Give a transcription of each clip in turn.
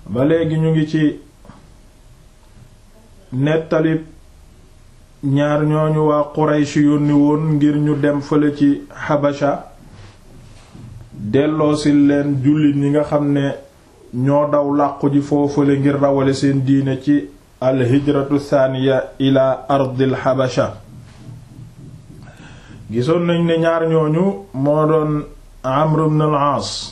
ba léegi ñu ngi ci nettalib ñaar ñooñu waa Quraysh yónni woon ngir ñu dem fële ci Habasha delloosi leen jullit ñi nga xam ne ñoo daw làqu ji foofale ngir rawale seen diine ci alhijratu thaniya ila ardil Habasha gisoon nañ ne ñaar ñooñu moo doon Amr ibn al-Aas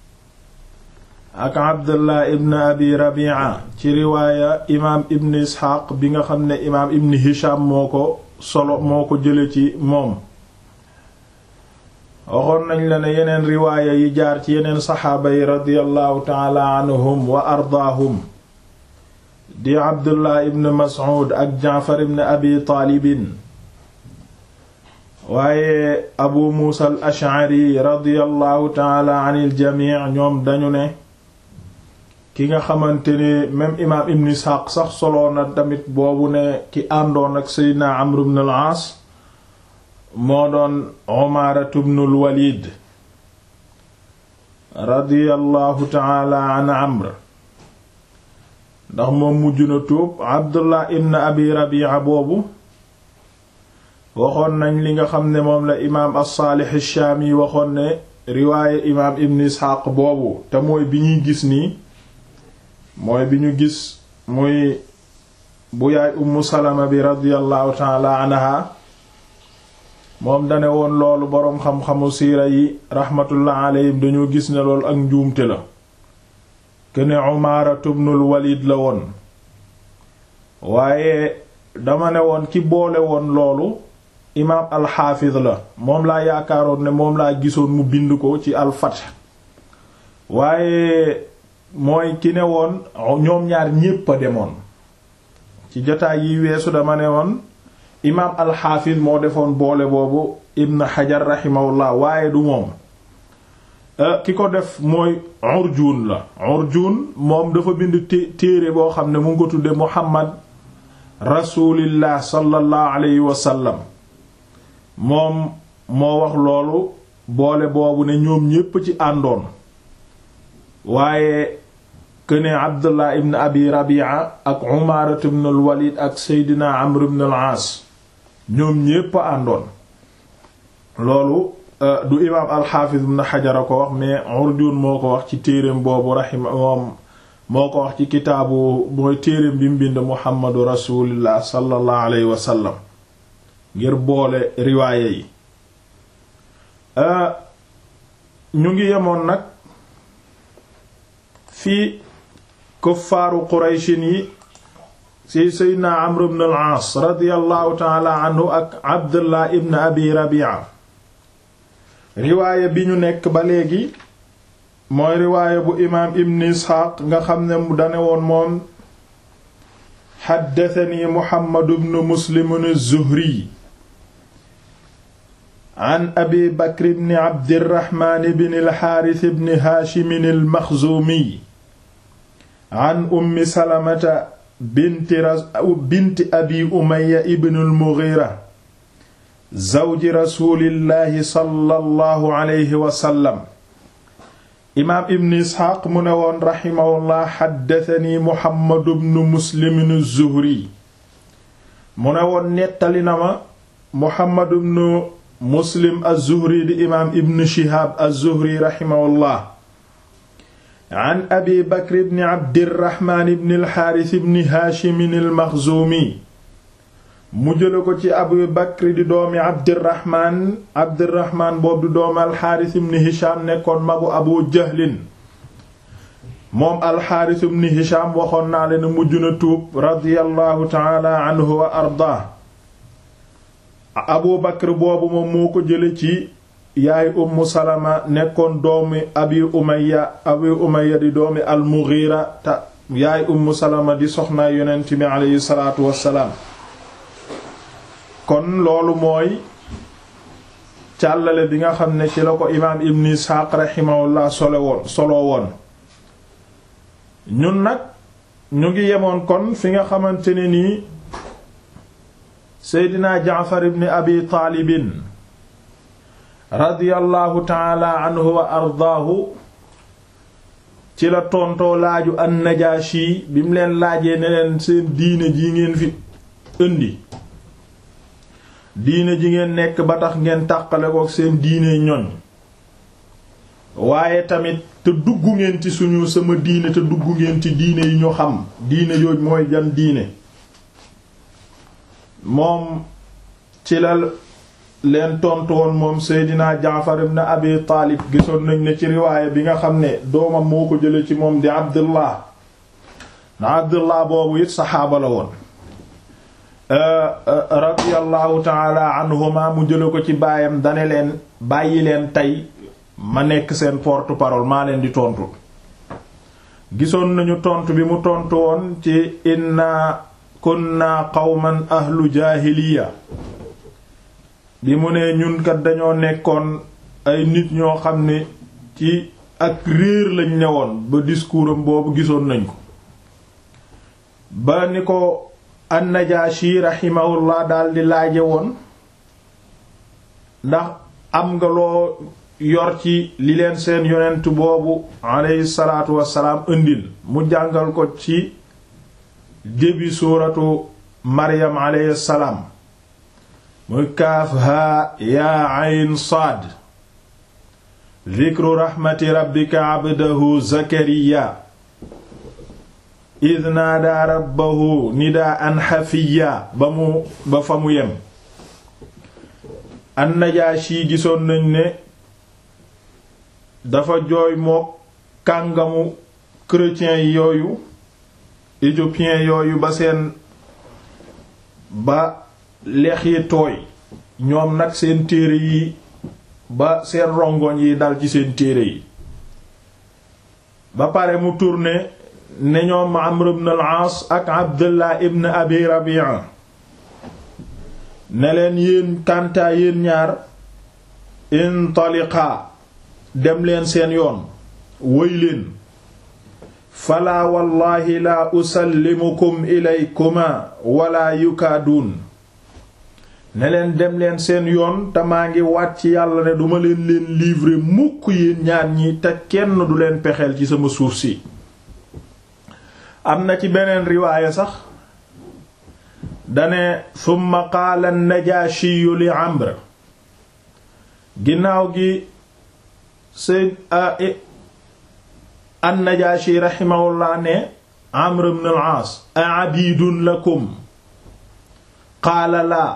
ak Abdullah ibn Abi Rabi'a ci riwaaya imaam ibn Isxaaq bi nga xam ne imaam ibn Hisham moo ko solo moo ko jële ci moom waxoon nañ la ne yeneen riwaaya yi jaar ci yeneen saxaaba yi radiyallahu taala anhum wa ardaahum di Abdullah ibn Mas'ud ak Jaafar ibn Abi Taalibin waaye Abu Muusa al Ash'ari radiyallahu taala anil jamii ñoom dañu ne ki nga xamante ne même imaam ibn Isxaaq sax solo na tamit boobu ne ki àndoon ak Seydina Amr ibn al-Aas moo doon Umaaratu ibn al-Walid radiyallahu taala an Amr ndax moom mujj na tuub Abdullah ibn Abi Rabi'a boobu waxoon nañ li nga xam ne moom la imaam as-Saalih ash-Shaami waxoon ne riwaaye imaam ibn Isxaaq boobu te mooy bi ñuy gis nii mooy bi ñu gis muy bu yaay ummu salama bi radiyallahu taala anha moom dane woon loolu boroom xam-xamu siira yi rahmatullah alayhim dañoo gis ne loolu ak njuumte la kene umaaratu ibnul walid la woon waaye dama ne woon ki boole woon loolu imaam alxaafid la moom laa yaakaaroon ne moom laa gisoon mu bind ko ci alfath waaye mooy ki ne woon ñoom ñaar ñépp a demoon ci jotaay yi weesu dama ne woon imaam alxaafis moo defoon boole boobu ibn xajar raximahullah waaye du moom ki ko def mooy urjuun la urjuun moom dafa bind téere boo xam ne mu ngi ko tudde muhammad rasulillah sallallahu alayhi wa sallam moom moo wax loolu boole boobu ne ñoom ñépp ci àndoon waaye këne abdullah ibn abi rabia ak umarat ibn al walid ak seydina amr ibn al aas ñoom ñépp a àndoon loolu du imaam alxaafiz ibn xajar a ko wax mais urjun moo ko wax ci téereem boobu raxima moom moo ko wax ci kitaabu mooy téereem bi mbind muhammadu rasulillah sallallahu alayhi wa sallam ngir boole riwaaye yi ñu ngi yemoon nag fii kuffaaru qurayshin yi ci seydna amr ibn al-aas radiyallahu taala anhu ak abdullah ibn abi rabia riwaaya bi ñu nekk ba léegi mooy riwaaya bu imaam ibn isxaaq nga xam ne mu dane woon moom xaddatani muhammad ibn muslim az-zuhri an abi bakr ibn abdirahmaan ibn al-xaaris ibn haashim al-maxzuumi an ummi salamata binti binti abi umaya ibn al-mughira zawji rasulillahi sallallahu alayhi wa sallam imaam ibn isxaaq mu ne woon raximahullah xaddatani muhammadu bnu muslimin az-zuhri mu ne woon nettali na ma muhammadu bnu muslim az-zuhri di imaam ibn shihaab az-zuhri raximahullah an abi bakr ibn abdirahmaan ibn alxaaris ibn haashimin almaxzuumi mu jële ko ci abu bakr di doomi abdirahmaan abdirahmaan boobu di doomi alxaaris ibn hisham nekkoon magu abu jahlin moom alxaaris ibn hisham waxoon naa leen mujj na tuub radiyallahu taala anhu wa ardaa abu bakr boobu moom moo ko jële ci yaay ummu salama nekkoon doomi abi umaya abi umaya di doomi almughira te yaay ummu salama di soxnaa yonent bi aleyhi salaatu wassalaam kon loolu mooy càllale bi nga xam ne ci la ko imaam ibn isxaaq raximahullah solo woon solo woon ñun nag ñu ngi yemoon kon fi nga xamante ne nii seydina jaafar ibn abi taalibin radiyallahu taala anhu wa ardaahu ci la tontoo laaju an-Najaashi bi mu leen laajee ne leen seen diine ji ngeen fi indi diine ji ngeen nekk ba tax ngeen tàqale ko seen diine ñoñ waaye tamit te dugg ngeen ci suñu sama diine te dugg ngeen ci diine yi ñu xam diine yooj mooy jan diine moom ci la leen tontu woon moom Seydina Jaafar ibn Abi Taalib gisoon nañ ne ci riwaaya bi nga xam ne doomam moo ko jële ci moom di Abdullah na Abdullah boobu it saxaaba la woon radiyallahu taala anhuma mu jële ko ci baayam dane leen bàyyi leen tey ma nekk seen porte-parole maa leen di tontu gisoon nañu tontu bi mu tontu woon ci inna kunna qawman ahlu jaahiliya bi mu ne ñun kat dañoo nekkoon ay nit ñoo xam ne ci ak réer lañ newoon ba discours am boobu gisoon nañ ko ba ni ko an-Najaashi rahimahullah daldi laaje woon ndax am nga loo yor ci li leen seen yonent boobu alayhi salaatu wassalaam indil mu jàngal ko ci début suuratu Maryam alayhi salaam muy kaaf haa yaa ayn saad dhikru raxmati rabbika abdahu zakariya id naadaa rabbahu nidaa an xafiya ba mu ba fa mu yem annajaashi gisoon nañ ne dafa jooy mook kàngamu chrétien yooyu éthiopien yooyu ba seen ba lex yi tooy ñoom nag seen téere yi ba seen rongoñ yi dal ci seen téere yi ba pare mu tourné ne ñoom Amr ibn al-As ak Abdullah ibn Abi Rabi'a ne leen yéen kantaa yéen ñaar intaliqa dem leen seen yoon woy leen falaa wallahi laa usallimukum ilaykuma wala yukaaduun ne leen dem leen seen yoon te maa ngi waat ci yàlla ne duma leen leen livrer mukk yéen ñaar ñi te kenn du leen pexeel ci sama suuf si am na ci beneen riwaaya sax dane summa qaala najaashiyu li amr ginnaaw gi sayd an najaashi raximahullah ne amr ibn al-aas a abidun lakum qaala laa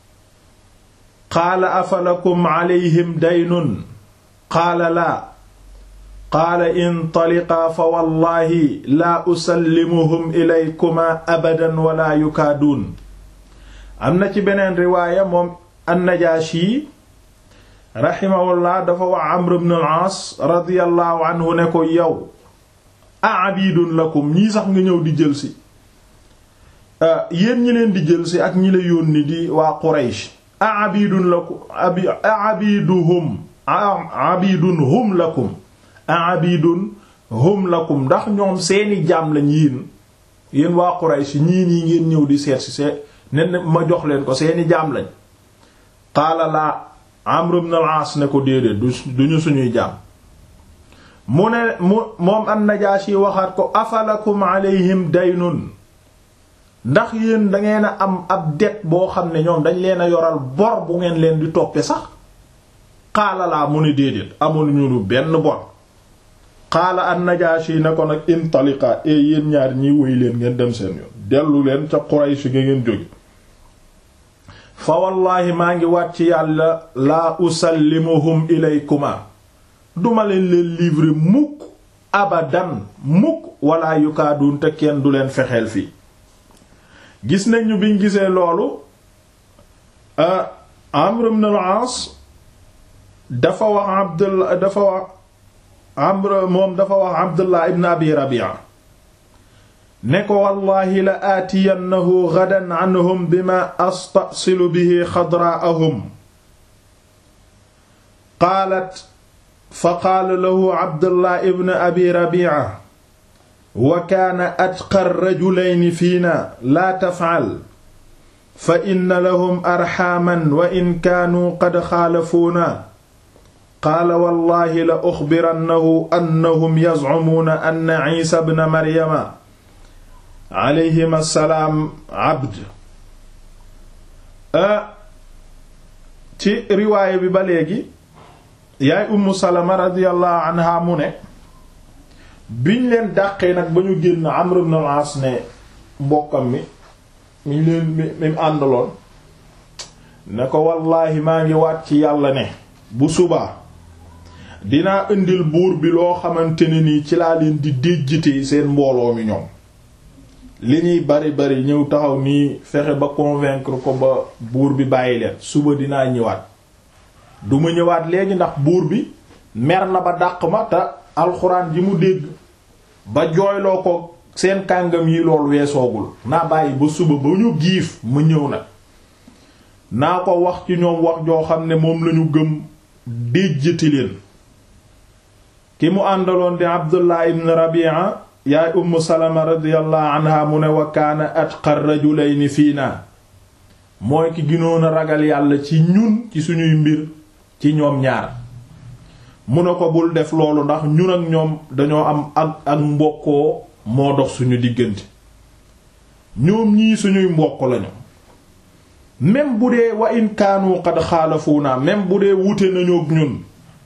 qaala afalakum alayhim daynun qaala laa qaala intaliqaa fa wallahi laa usallimuhum ilaykuma abadan wala yukaaduun am na ci beneen riwaaya moom annajaashi raximahullah dafa wax amr ibn al-aas radiyallahu anhu ne ko yow a abidun lakum ñii sax nga ñëw di jëlsi yéen ñi leen di jëlsi ak ñi la yónni di waa quraysh a abidun lakum abi a abiduhum abidun hum lakum abidun hum lakum ndax ñoom seeni jaam lañ yéen yéen waa Quraysh ñii nii ngeen ñëw di seet si see ne ma jox leen ko seeni jaam lañ qaala laa Amr ibn al-As ne ko déedéet duñu suñuy jaam mu ne mu moom an-Najaashi waxaat ko afalakum alayhim daynun ndax yéen dangeen a am ab det boo xam ne ñoom dañ leen a yoral bor bu ngeen leen di toppe sax qaala laa mu ne déedéet amul ñu lu benn bor qaala an-Najaashi ne ko nag intaliqa e yéen ñaar ñiy woy leen ngeen dem seen yoon dellu leen ca Quraysh nga ngeen jóge fa wallaahi maa ngi waat ci yàlla laa usallimuhum ilaykuma duma leen leen livrer mukk abadan mukk wala yukaadun te kenn du leen fexeel fii gis nañu biñ gisee loolu Amr ibn al-As dafa wax Abdullah dafa wax Amr moom dafa wax Abdullah ibn Abi Rabi'a ne ko wallaahi la aatiyannahu gadan anhum bima astasilu bihi xadraa'ahum qaalat fa qaala lahu Abdullah ibn Abi Rabi'a wa kaana atqa rajulayni fiina laa taf'al fa inna lahum arxaaman wa in kaanuu qad xaalafuuna qaala wallahi la uxbirannahu annahum yazcumuuna anna ciisa bna maryama alayhim assalaam abd ci riwaaya bi ba léegi yaay ummu salama radiyallahu anha mu ne biñ leen dàqee nag ba ñu génn amr ibn al-aas ne mbokkam mi mi leen mi mi àndaloon ne ko wallaahi maa ngi waat ci yàlla ne bu subaa dinaa indil buur bi loo xamante ne nii ci laa leen di déjjitee seen mbooloo mi ñoom li ñuy bari bari ñëw taxaw nii fexe ba convaincre ko ba buur bi bàyyi leen suba dinaa ñëwaat duma ñëwaat léegi ndax buur bi mer na ba dàq ma te alxuraan ji mu dégg ba jooyloo ko seen kàngam yi lool weesoogul naa bàyyi ba suba ba ñu giif ma ñëw nag naa ko wax ci ñoom wax joo xam ne moom lañu gëm déjjati leen ki mu àndaloon di abdullah ibn rabi'a yaay umm salama radiyallahu anha mu ne wa kaana atqa rajulayni fiina mooy ki ginoon a ragal yàlla ci ñun ci suñuy mbir ci ñoom ñaar mu ne ko bul def loolu ndax ñun ak ñoom dañoo am ak ak mbokkoo moo dox suñu diggante ñoom ñii suñuy mbokk lañu même bu dee wa in kaanu qad xaalafuuna même bu dee wute nañu ak ñun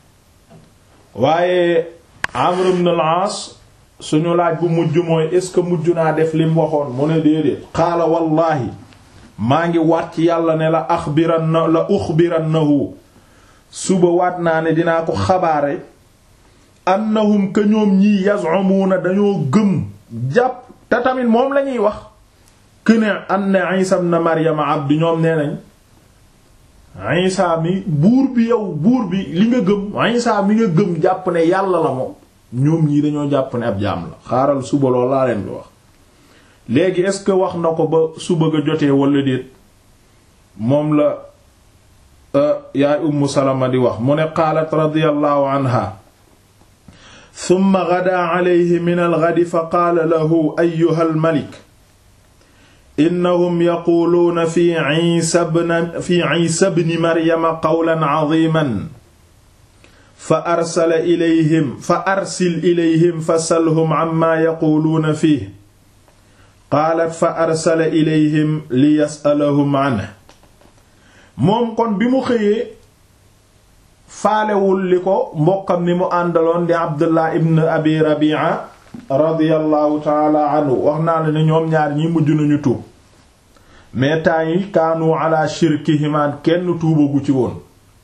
waaye Amr ibn al-As suñu laaj bu mujj mooy est-ce que mujj naa def lim waxoon mu ne déedéet qaala wallaahi maa ngi waat ci yàlla ne la axbiranna la uxbirannahu suba waat naa ne dinaa ko xabaare annahum ka ñoom ñii yaz'umuna dañoo gëm jàpp te tamit moom lañuy wax këne anna Isa ibn Maryam abdi ñoom nee nañ Isa mi buur bi yow buur bi li nga gëm Isa mi nga gëm jàpp ne yàlla la moom ñoom ñii dañoo jàpp ne ab jaam la xaaral suba lool laa leen di wax léegi est-ce que wax na ko ba suba ga jotee wala déet moom la yaay ummu salama di wax mu ne qaalat radiyallahu anha thumma ghadaa alayhi min al-ghadi fa qaala lahu ayyuha al-malik innahum yaquluuna fi Iisa ibn fi Iisa ibn Maryama qawlan aziiman fa arsala ilayhim fa arsil ilayhim fa salhum amma yaquluuna fiihi qaalat fa arsala ilayhim li yasalahum anhu moom kon bi mu xëyee faalewul li ko mbokkam ni mu àndaloon di abdullah ibn abi rabia radiyallahu taala anhu wax naa la ne ñoom ñaar ñi mujj nañu tuub mais temps yi kaanu ala shirkihimaan kenn tuubagu ci woon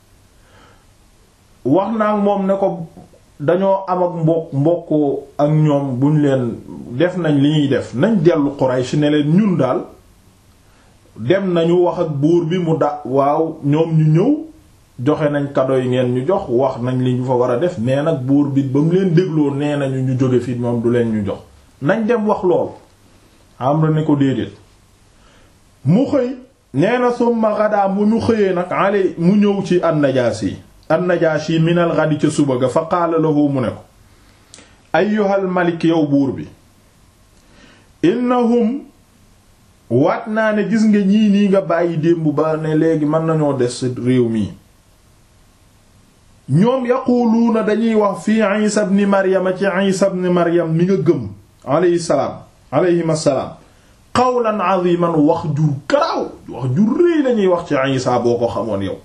wax naa moom ne ko dañoo am ak mbokk mbokk ak ñoom buñ leen def nañ li ñuy def nañ dellu Quraysh ne leen ñun daal dem nañu wax ak buur bi mu da waaw ñoom ñu ñëw joxe nañ kado yi ngeen ñu jox wax nañ li ñu fa war a def nee nag buur bi ba mu leen dégloo nee nañu ñu jóge fi moom du leen ñu jox nañ dem wax lool am ne ko déedéet mu xëy nee na summa gadaa mu ñu xëyee nag ale mu ñëw ci an-Najaasi an-Najaashi minal ghadi ca suba ga fa qaala lahu mu ne ko ayyuhal malik yow buur bi innahum waat naa ne gis nga ñii nii nga bàyyi démb ba ne léegi mën nañoo des réew mi ñoom yaquluuna dañuy wax fii Isa ibn Maryam ci Isa ibn Maryam mi nga gëm alayhi salaam alayhim assalaam qawlan aziman wax jur garaaw wax jur rëy lañuy wax ci Isa boo ko xamoon yow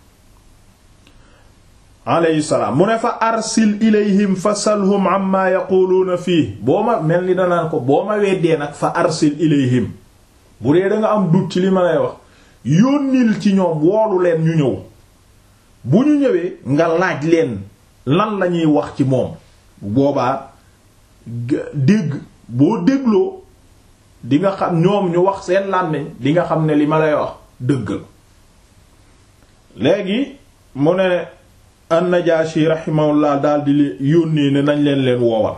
alayhi salaam mu ne fa arsil ilayhim fa salhum amma yaquluuna fii boo ma mel ni danaan ko boo ma weddee nag fa arsil ilayhim bu dee da nga am dut ci li ma lay wax yónnil ci ñoom woolu leen ñu ñëw bu ñu ñëwee nga laaj leen lan lañuy wax ci moom boobaa dégg boo dégloo di nga xam ñoom ñu wax seen làmmiñ di nga xam ne li ma lay wax dëggal léegi mu ne an-Najaashi rahimahullah daal di li yónnee ne nañ leen leen woowal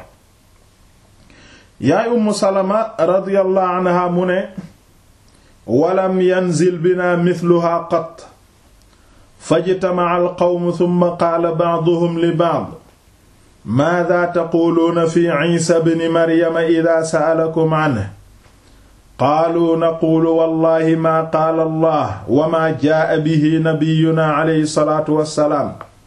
yaay Ummu Salama radiyallahu anha mu ne walam yanzil bina mithluha qat fajtama'a al-qawm thumma qaala ba'duhum li ba'd maadha taquluuna fi Isa ibn Maryam idha sa'alakum anhu qaalu naqulu wallahi maa qaala Allah wa maa jaa'a bihi nabiyyuna alayhi salaatu wassalaam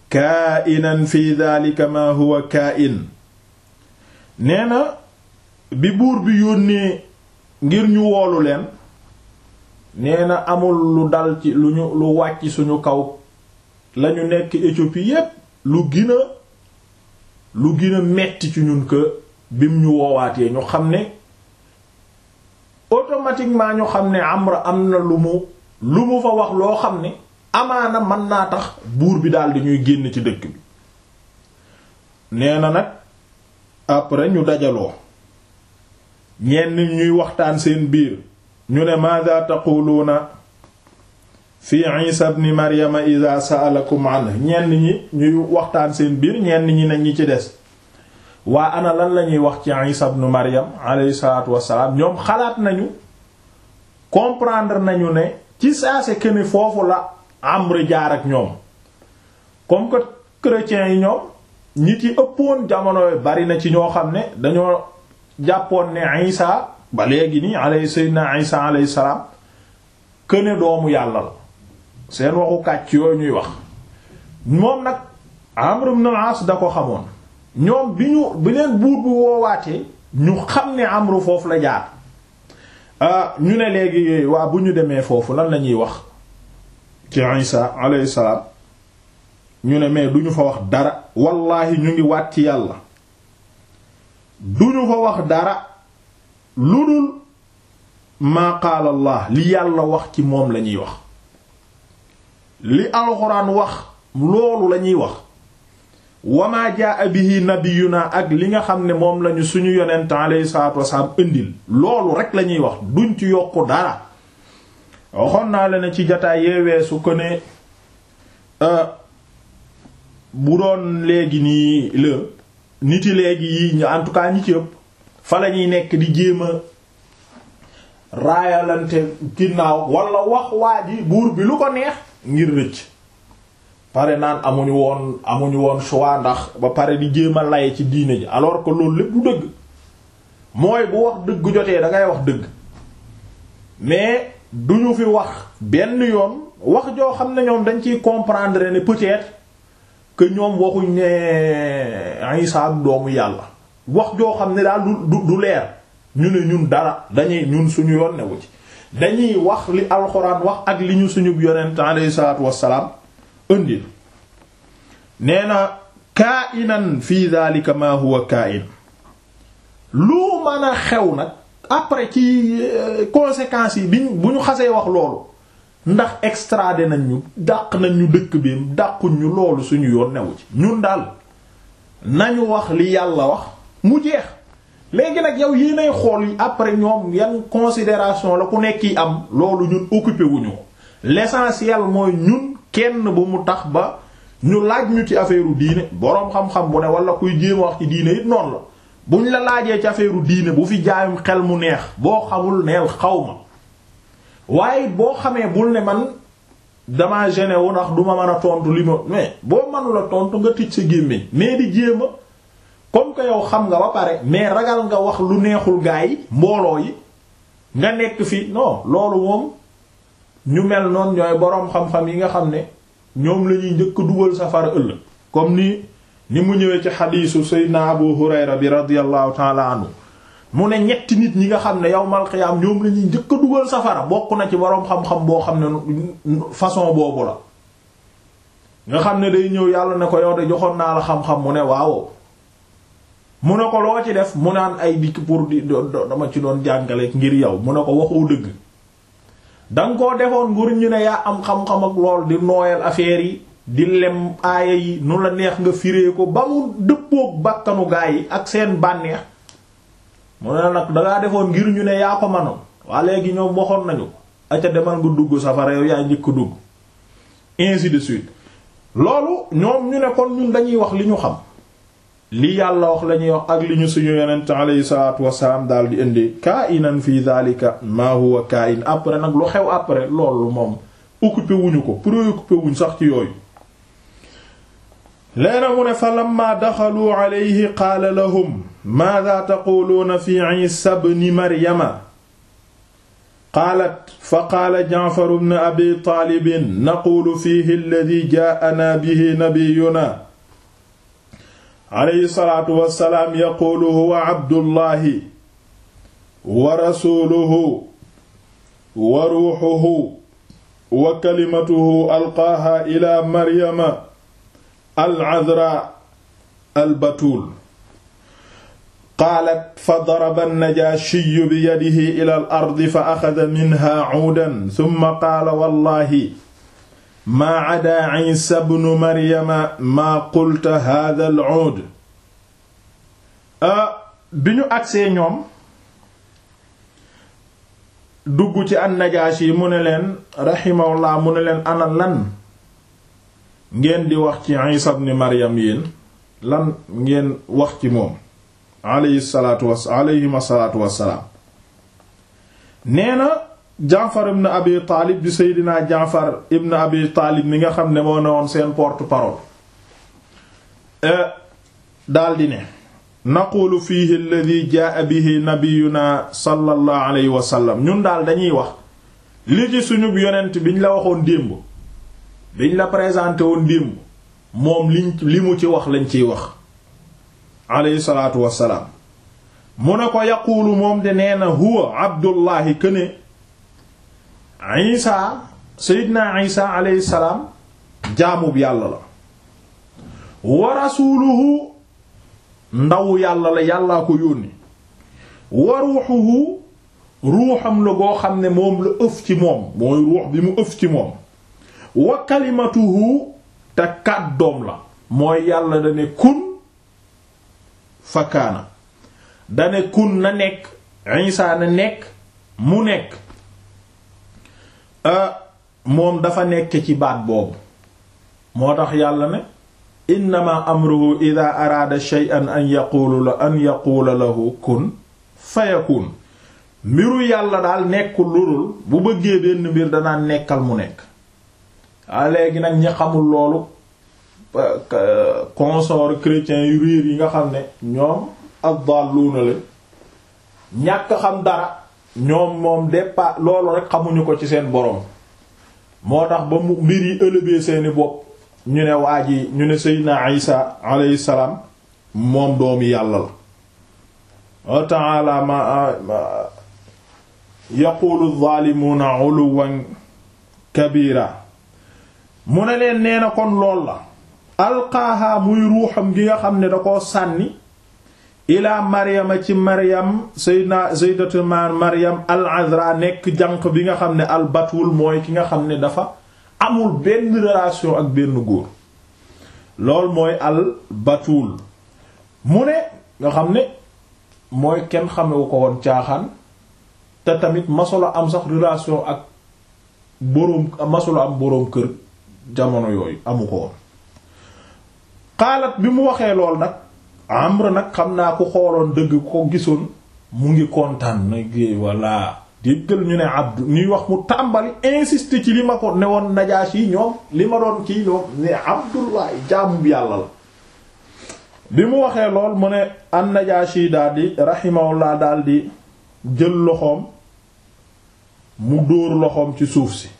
kaa'inan fi dhalika ma huwa kaa'in nee na bi buur bi yónnee ngir ñu woolu leen nee na amul lu dal ci lu ñu lu wàcc suñu kaw lañu nekk Éthiopie yépp lu gën a lu gën a metti ci ñun que bim ñu woowaatee ñu xam ne automatiquement ñu xam ne Amra am na lu mu lu mu fa wax loo xam ne amaana mën naa tax buur bi daal di ñuy génn ci dëkk bi nee na nag après ñu dajaloo ñenn ñuy waxtaan seen biir ñu ne maada taquluuna fi isa ibn maryama ida sa'alakum anhu ñenn ñi ñuy waxtaan seen biir ñenn ñi ne ñi ci des waa ana lan la ñuy wax ci isa ibn maryam alayhi salaatu wassalaam ñoom xalaat nañu comprendre nañu ne ci saase que ne foofu la Amr jaar ak ñoom comme que chrétiens yi ñoom ñi ci ëppoon jamono bari na ci ñoo xam ne dañoo jàppoon ne isa ba léegi nii alayhi sayyidina isa alayhi salaam këne doomu yàlla la seen waxu kàcc yooyu ñuy wax moom nag Amr ibn al-As da ko xamoon ñoom bi ñu bi leen buur bu woowaatee ñu xam ne Amr foofu la jaar ñu ne léegi waa bu ñu demee foofu lan la ñuy wax ci isa alayhi salaam ñu ne mais duñu fa wax dara wallahi ñu ngi waat ci yàlla duñu fa wax dara lu dul maa qaala allah li yàlla wax ci moom lañuy wax li alxuraan wax loolu lañuy wax wamaa jaa bihi nabiyuna ak li nga xam ne moom lañu suñu yonent alayhi salaatu wasalaam indil loolu rek lañuy wax duñ ci yokku dara waxoon naa la ne ci jataay yeeweesu ko ne bu doon léegi nii la niti léegi yi en tout cas ñi ci ëpp fa la ñuy nekk di jéem a raayalante ginnaaw wala wax waa ji buur bi lu ko neex ngir rëcc pare naan amuñu woon amuñu woon choix ndax ba pare di jéem a laye ci diine ji alors que loolu lépp du dëgg mooy bu wax dëgg jotee da ngay wax dëgg mais duñu fi wax benn yoon wax joo xam ne ñoom dañ ciy comprendre ne peut-être que ñoom waxuñ ne Isa doomu yàlla wax joo xam ne daal du du leer ñu ne ñun dara dañuy ñun suñu yoon newu ci dañuy wax li alxuraan wax ak li ñu suñu yonent alayhi salaatu wassalaam indil nee na kaainan fi dhalika ma huwa kaa'in lu mën a xew nag après ci conséquences yi biñ bu ñu xasee wax loolu ndax extradé nañ ñu dàq nañ ñu dëkk bi dàquñ ñu loolu suñu yoon newu ci ñun daal nañu wax li yàlla wax mu jeex léegi nag yow yéenay xool yi après ñoom yan considération la ku nekk yi am loolu ñun occupé wuñu ko l'essentiel mooy ñun kenn bu mu tax ba ñu laaj ñu ci affaire diine boroom xam-xam bu ne wala kuy jéem a wax ci diine it noonu la buñ la laajee ci affaire diine bu fi jaayum xel mu neex boo xamul neel xaw ma waaye boo xamee bul ne man dama gêné wu ndax du ma mën a tontu li ma mais boo mënula tontu nga tij sa gémmiñ mais di jéem a comme que yow xam nga ba pare mais ragal nga wax lu neexul gaa yi mbooloo yi nga nekk fi non loolu moom ñu mel noonu ñooy boroom xam-xam yi nga xam ne ñoom la ñuy njëkk dugal safara ëllëg comme ni ni mu ñëwee ci xadiisu Seydina Abu Hurayra bi radiyallahu ta'ala anhu mu ne ñetti nit ñi nga xam ne yawmal qiyaam ñoom la ñuy njëkk a dugal safara bokk na ci boroom xam-xam boo xam ne façon boobu la nga xam ne day ñëw yàlla ne ko yow de joxoon naa la xam-xam mu ne waaw mu ne ko loo ci def mu naan ay dikk pour di dama ci doon jàngale ngir yow mu ne ko waxoo dëgg danga koo defoon nguur ñu ne yaa am xam-xam ak lool di nooyal affaire yi di lem aaya yi nu la neex nga firee ko ba mu dëppook bakkanu gaa yi ak seen bànneex mu ne nag dangaa defoon ngir ñu ne yaa ko manoon waa léegi ñoom waxoon nañu ko aca demal nga dugg safara yow yaa njëkk dugg ainsi de suite loolu ñoom ñu ne kon ñun dañuy wax li ñu xam li yàlla wax lañuy wax ak li ñu suñu yonent alayhi salaatu wassalaam daal di indi ka'inan fi dhalika ma huwa ka'in après nag lu xew après loolu moom occupé wuñu ko préoccupé wuñ sax ci yooyu leena mu ne fa lamma daxalu alayhi qaala lahum maadha taquluuna fi isa ibni maryama qaalat fa qaala Ja'far ibn Abi Taalib naquulu fiihi alladii jaa'anaa bihi nabiyyunaa alayhi salaatu wa salaam yaquulu huwa Abdullahi wa rasuuluhu wa ruuxuhu wa kalimatuhu alqaaha ila maryama al-azraa al-batuul qaalat fa daraba an-najaashiyu biyadihi ila al-ardi fa axada minhaa cuudan summa qaala wallaahi maa cadaa ciisa bnu maryama maa qulta haadha al-cuud bi ñu agsee ñoom dugg ci an-Najaashi yi mu ne leen raximahullah mu ne leen ana lan ngeen di wax ci Isa ibn Maryam yéen lan ngeen wax ci moom alayhi salaatu was alayhima salaatu wassalaam nee na Jaafar ibn Abi Taalib di Seydina Jaafar ibn Abi Taalib mi nga xam ne moo ne woon seen porte-parole daldi ne naqulu fiihi alladhi jaa bihi nabiyuna sallallahu alayhi wa sallam ñun daal dañuy wax li ci suñu yonent biñ la waxoon démb biñ la présenté woon démb moom liñ li mu ci wax lañ ciy wax alayhi salaatu wassalaam mu ne ko yaquulu moom de nee na huwa abdullahi këne isa seydina isa alayhi salaam jaamub yàlla la wa rasuluhu ndaw yàlla la yàllaa ko yónni wa ruuxuhu ruuxam la boo xam ne moom la ëf ci moom mooy ruux bi mu ëf ci moom wa kalimatuhu te kàddoom la mooy yàlla dane kun fakkaana dane kun na nekk Isa na nekk mu nekk moom dafa nekk ci baat boobu moo tax yàlla ne innama amruhu ida araada shay'an an yaqulu la an yaquula lahu kun fayakun mbiru yàlla daal nekkul lulul bu bëggee benn mbir danaa nekkal mu nekk a léegi nag ñi xamul loolu consort chrétien yu réer yi nga xam ne ñoom ad-dalluna la ñàkk xam dara ñoom moom départ loolu rek xamuñu ko ci seen boroom moo tax ba mu mbir yi ëlëbee seeni bopp ñu ne waa ji ñu ne seydina isa alayhi salaam moom doomi yàlla la wa ta'ala ma yaqulu adh-dhalimuna 'uluwan kabira mu ne leen nee na kon lool la alqaaha muy ruuxam gi nga xam ne da koo sànni ilaa maryama ci maryam sayyidina sayyidatu maryam al-azra nekk jànq bi nga xam ne al-batul mooy ki nga xam ne dafa amul benn relation ak benn góor lool mooy al-batul mu ne nga xam ne mooy kenn xamewu ko woon caaxaan te tamit masula am sax relation ak boroom masula am boroom kër jamono yooyu amu ko woon xaalat bi mu waxee lool nag Amr nag xam naa ku xooloon dëgg ko gisoon mu ngi kontaan nag walla déggal ñu ne abdu ñuy wax mu tàmbali insister ci li ma ko ne woon Najaashi yi ñoom li ma doon kii ñoom ne Abdullah jaamu bi yàlla la bi mu waxee lool mu ne an Najaashi daldi rahimahullah daldi jël loxoom mu dóor loxoom ci suuf si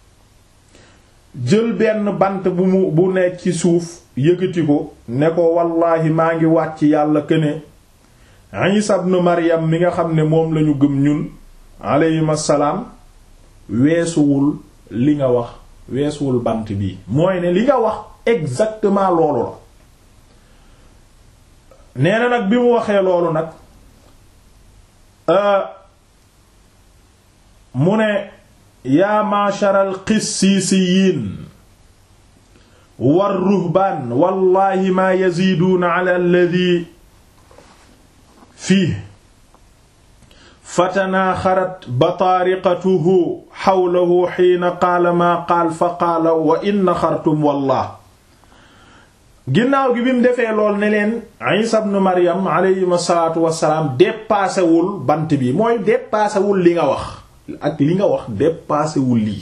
jël benn bant bu mu bu nekk ci suuf yëkkati ko ne ko wallaahi maa ngi wàcc yàlla këne Isa ibn Maryam mi nga xam ne moom lañu gëm ñun alayhim assalaam weesuwul li nga wax weesuwul bant bii mooy ne li nga wax exactement loolu la nee na nag bi mu waxee loolu nag mu ne yaa masharal qissiisiyiin war ruhbaan wallaahi maa yaziiduuna ala alladhi fii fatanaaxarat bataariqatuhu xawlahu xiina qaala maa qaal fa qaala wa in naxartum wallah ginnaaw gi bi mu defee lool ne leen Isa ibn Maryam alayhi salaatu wassalaam dépassewul bant bi mooy dépassewul li nga wax ak li nga wax dépassewul lii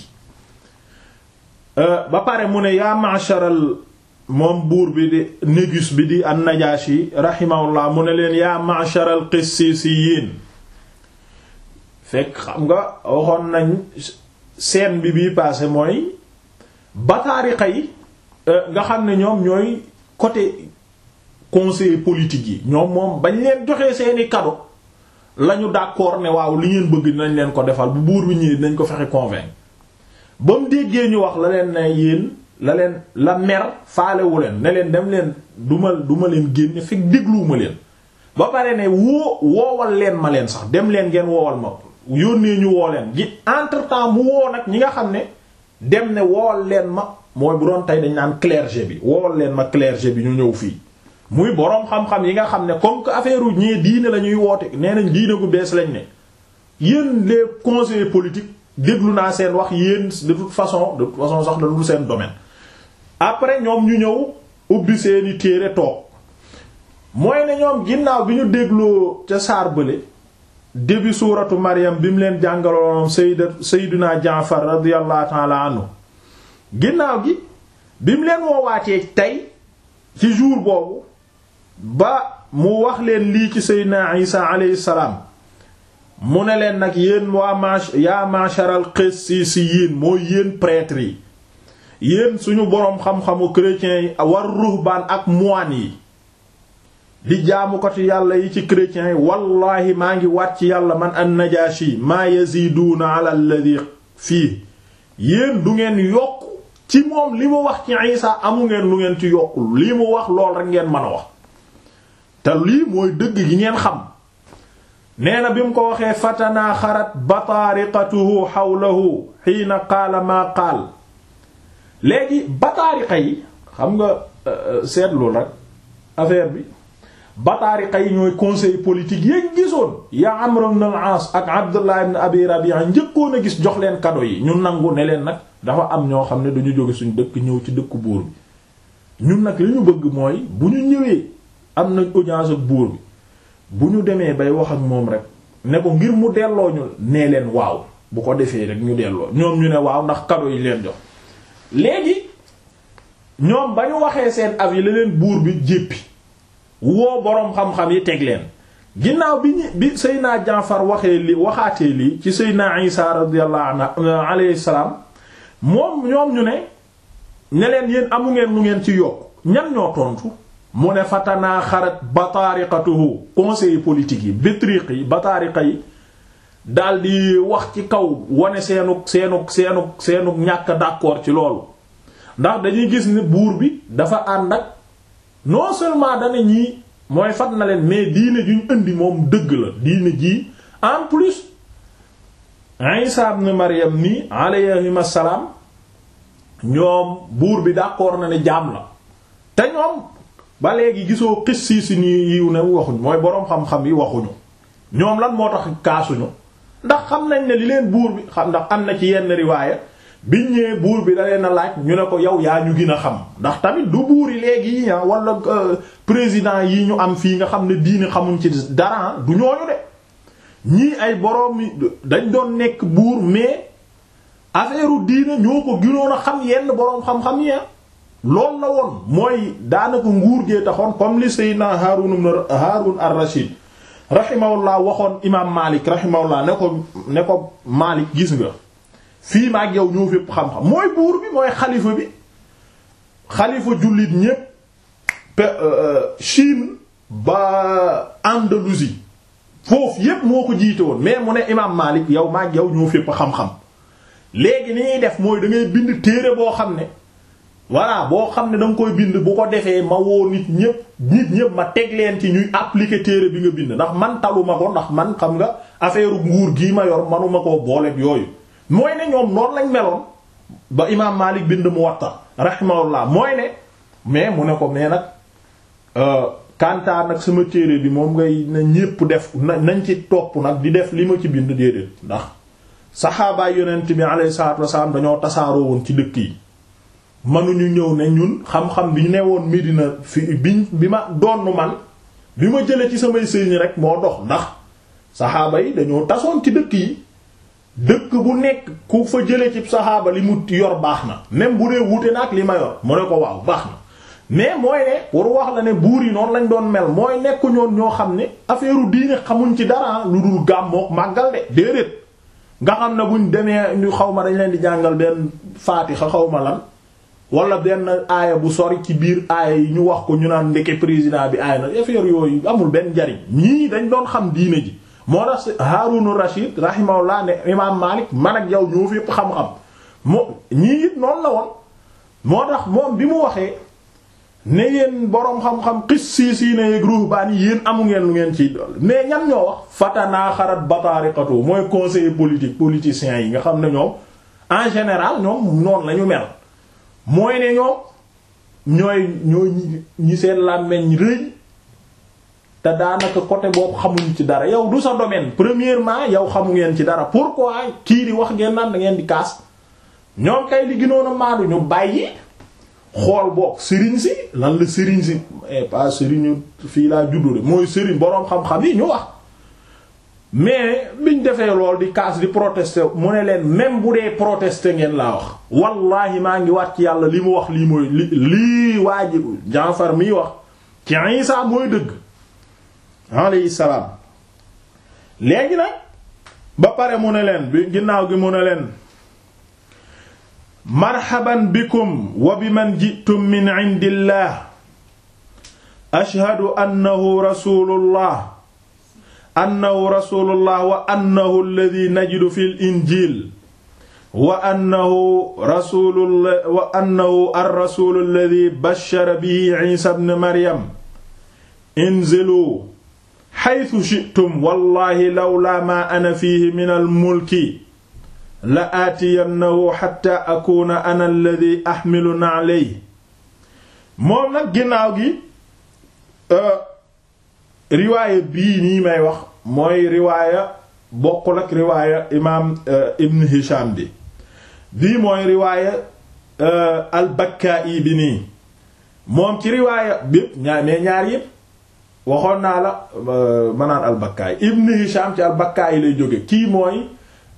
ba pare mu ne yaa ma'sharal moom buur bi di négus bi di an-Najaashi rahimahullah mu ne leen yaa ma'sharal qissiisiyiin fekk xam nga waxoon nañ scène bi bii passé mooy bataariqa yi nga xam ne ñoom ñooy côté conseiller politique yi ñoom moom bañ leen joxee seeni cadeau lañu d'accord ne waaw li ngeen bëgg dinañ leen ko defal bu buur bi ñëwee dinañ ko fexe convaincre ba mu déggee ñu wax la leen ne yéen la leen la mer faalewu leen ne leen dem leen duma duma leen génne fekk dégluwuma leen ba pare ne woo woowal leen ma leen sax dem leen ngeen woowal ma yónnee ñu woo leen gi entre temps mu woo nag ñi nga xam ne dem ne woowal leen ma mooy bu doon tey dañ naan clergé bi woowal leen ma clergé bi ñu ñëw fii muy boroom xam-xam yi nga xam ne comme que affaire u ñee diine la ñuy woote nee nañ diine gu bees lañ ne yéen les conseillers politiques déglu naa seen wax yéen de toute façon de toute façon sax da dul seen domaine après ñoom ñu ñëw ubbi seeni téere toog mooy ne ñoom ginnaaw bi ñu dégloo ca saar bële début suuratu Maryam bi mu leen jàngaloon sayda sayduna Jaafar radiyallahu ta'ala anhu ginnaaw gi bi mu leen woowaatee tey ci jour boobu ba mu wax leen lii ci sayduna Isa alayhi salaam mu ne leen nag yéen waa mach yaa masharal qissiyin mooy yéen prêtres yi yéen suñu boroom xam-xamu chrétiens yi war ruhbaan ak moine yi di jaamu ko ci yàlla yi ci chrétiens yi wallaahi maa ngi waat ci yàlla man an najashi maa yaziduuna ala alladhi fii yéen du ngeen yokk ci moom li mu wax ci Isa amu ngeen lu ngeen ci yokkul lii mu wax lool rek ngeen mën a wax te lii mooy dëgg gi ngeen xam nee na bi mu ko waxee fatanaa xarat bataariqatuhu xawlahu xiina qaala maa qaal léegi bataariqa yi xam nga seetlu rek affaire bi bataariqa yi ñooy conseil politique yéen gisoon yaa Amr ibn al-As ak Abdullah ibn Abi Rabi'a njëkkoon a gis jox leen cadeau yi ñu nangu ne leen nag dafa am ñoo xam ne dañu jóge suñu dëkk ñëw ci dëkku buur bi ñun nag li ñu bëgg mooy bu ñu ñëwee am nañ audience ak buur bi bu ñu demee bay wax ak moom rek ne ko ngir mu delloo ñu nee leen waaw bu ko defee rek ñu delloo ñoom ñu ne waaw ndax cadeau yi leen jox léegi ñoom ba ñu waxee seen avis la leen buur bi jéppi woo boroom xam-xam yi teg leen ginnaaw bi ñu bi Seydina Jaafar waxee li waxaatee lii ci Seydina Isa radiyallahu anhu alayhi salaam moom ñoom ñu ne ne leen yéen amu ngeen lu ngeen ci yokk ñan ñoo tontu mu ne fatanaa xarat bataariqatuhu conseil politique yi bitriq yi bataariqa yi daldi wax ci kaw wane seenug seenug seenug seenug ñàkk d'accord ci loolu ndax dañuy gis ne buur bi dafa ànd ak non seulement dana ñii mooy fat na leen mais diine juñ indi moom dëgg la diine ji en plus Isa ibn Maryam nii alayhim assalaam ñoom buur bi d'accord na ne jaam la te ñoom ba léegi gisoo xis sii si nii yiw ne waxuñ mooy boroom xam-xam yi waxuñu ñoom lan moo tax kaasuñu ndax xam nañ ne li leen buur bi xam ndax am na ci yenn riwaaya biñ ñëwee buur bi da leen a laaj ñu ne ko yow yaa ñu gën a xam ndax tamit du buur yi léegi yi wala président yi ñu am fii nga xam ne diine xamuñ ci dara du ñooñu de ñii ay boroom dañ doon nekk buur mais affaire diine ñoo ko gënoon a xam yenn boroom xam-xam yi loolu la woon mooy daanaka nguur gee taxoon comme li Seydina Haarun Haarun ar-Rashid rahimahullah waxoon imaam Malik rahimahullah ne ko ne ko Malik gis nga fii ma ak yow ñoo fépp xam-xam mooy buur bi mooy xalifa bi xalifa jullit ñépp Chine ba Andalousie foofu yépp moo ko jiite woon mais mu ne imaam Malik yow ma ak yow ñoo fépp xam-xam léegi ni ñuy def mooy da ngay bind téere boo xam ne voilà boo xam ne da nga koy bind bu ko defee ma woo nit ñépp nit ñépp ma teg leen ci ñuy appliquer téere bi nga bind ndax man taluma ko ndax man xam nga affaire nguur gii ma yor manuma koo booleeg yooyu mooy ne ñoom noonu lañ meloon ba imaam Maalik bind Muwatta rahimahullah mooy ne mais mu ne ko mais nag kantaa nag sama téere bi moom ngay na ñépp def nañ ci topp nag di def li ma ci bind déedéet ndax saxaabaay yonent bi alayhi salaatu wasalaam dañoo tasaaroo woon ci dëkk yi mënuñu ñëw ne ñun xam-xam bi ñu ne woon Medina fi bi bi ma donn man bi ma jëlee ci samay sëriñ rek moo dox ndax saxaaba yi dañoo tasoon ci dëkk yi dëkk bu nekk ku fa jëlee ci saxaaba li mu yor baax na même bu dee wuute na ak li ma yor mu ne ko waaw baax na mais mooy ne pour wax la ne buur yi noonu lañ doon mel mooy nekku ñoon ñoo xam ne affaire diine xamuñ ci dara lu dul gàmmook màggal de déedéet nga xam ne buñ demee ñu xaw ma dañ leen di jàngal benn faatixa xaw ma lan wala benn aaya bu sori ci biir aaya yi ñu wax ko ñu naan ndeke président bi aaya na affaire yooyu amul benn njariñ ñii dañ doon xam diine ji moo tax Haarunu Rashid rahimahullah ne imaam Maalik man ak yow ñoo fi yëpp xam-xam moo ñii it noonu la woon moo tax moom bi mu waxee ne yéen boroom xam-xam xis sii sii ne yeeg ruhbaan yi yéen amu ngeen lu ngeen ciy dool mais ñan ñoo wax fatanaa xarat bataariqatu mooy conseiller politique politiciens yi nga xam ne ñoom en général ñoom noonu la ñu mel mooy ne ñoom ñooy ñooy ñi seen làmmeñ rëy te daanaka côté boobu xamuñ ci dara yow du sa domaine premièrement yow xamu ngeen ci dara pourquoi kii di wax ngeen naan da ngeen di kaas ñoom kay li gënoon a maadu ñu bàyyi xool boog sëriñ si lan la sëriñ si pas sëriñu fii laa juddu de mooy sëriñ boroom xam-xam yi ñu wax mais biñ defee lool di kaas di protester mu ne leen même bu dee protester ngeen laa wax wallahi maa ngi wat ci yàlla li mu wax lii mooy li lii waa ji Jaafar miy wax ci Isa mooy dëgg alayhi salaam léegi nag ba pare mu ne leen bi ginnaaw gi mu ne leen marhaban bikum wa biman ji'tum min indillah ashhadu annahu rasulullah annahu rasulullah wa annahu alladhi najidu fil injil wa annahu rasulullah wa annahu ar-rasul alladhi bashara bihi isa ibn maryam inzilu haythu shi'tum wallahi lawla ma ana fihi min al-mulki la aatiyannahu xatta akuna ana alladi axmilu na'lay moom nag ginnaaw gi riwaaya bii nii may wax mooy riwaaya bokkul ak riwaaya imaam ibn hisham bi bii mooy riwaaya al-Bakka'i bi nii moom ci riwaaya bépp ñaar mais ñaar yépp waxoon naa la manaan al-Bakka'i ibn hisham ci al-Bakka'i lay jóge kii mooy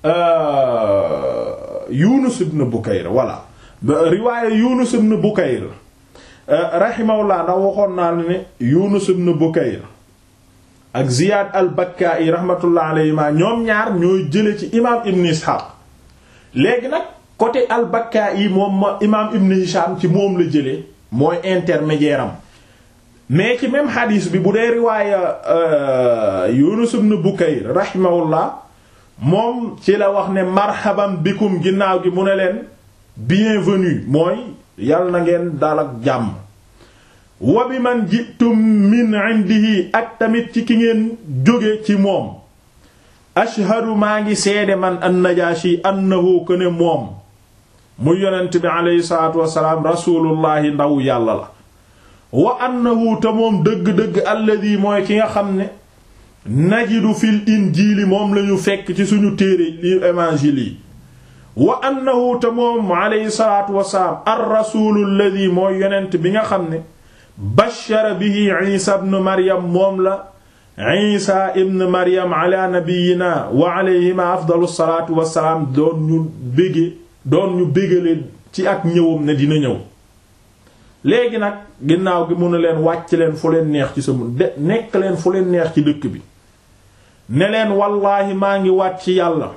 Yunus ibn Bukayr voilà riwaaya Yunus ibn Bukayr rahimahullah ndax waxoon naa la ne Yunus ibn Bukayr ak Ziyad al-Bakka'i rahmatullah alayhima ñoom ñaar ñooy jële ci imaam Ibn Ishaq léegi nag côté al-Bakka'i moom ma imaam Ibn Hisham ci moom la jële mooy intermédiaire am mais ci même hadith bi bu dee riwaaya Yunus ibn Bukayr rahimahullah moom ci la wax ne marhaban bikum ginnaaw gi mu ne leen bienvenue mooy yal na ngeen dal ak jàmm wa bi man jitum min indihi ak tamit ci ki ngeen jóge ci moom ashhadu maa ngi seede man an-Najashi annahu ko ne moom mu yonent bi aleyhi salatu wasalaam rasulullahi ndaw yàlla la wa annahu te moom dëgg-dëgg alladi mooy ki nga xam ne najidu fil injiili moom lañu fekk ci suñu téere li évangile yi wa annahu te moom aleyhi salaatu wasalaam ar rasuulu alladi mooy yonent bi nga xam ne bashara bihi isa ibn maryam moom la isa ibn maryam ala nabiyina wa alayhima afdalu salaatu wasalaam doon ñu bége doon ñu bégale ci ak ñëwam ne dina ñëw léegi nag ginnaaw gi mun a leen wàcc leen fu leen neex ci sama de nekk leen fu leen neex ci dëkk bi ne leen wallaahi maa ngi wàcc ci yàlla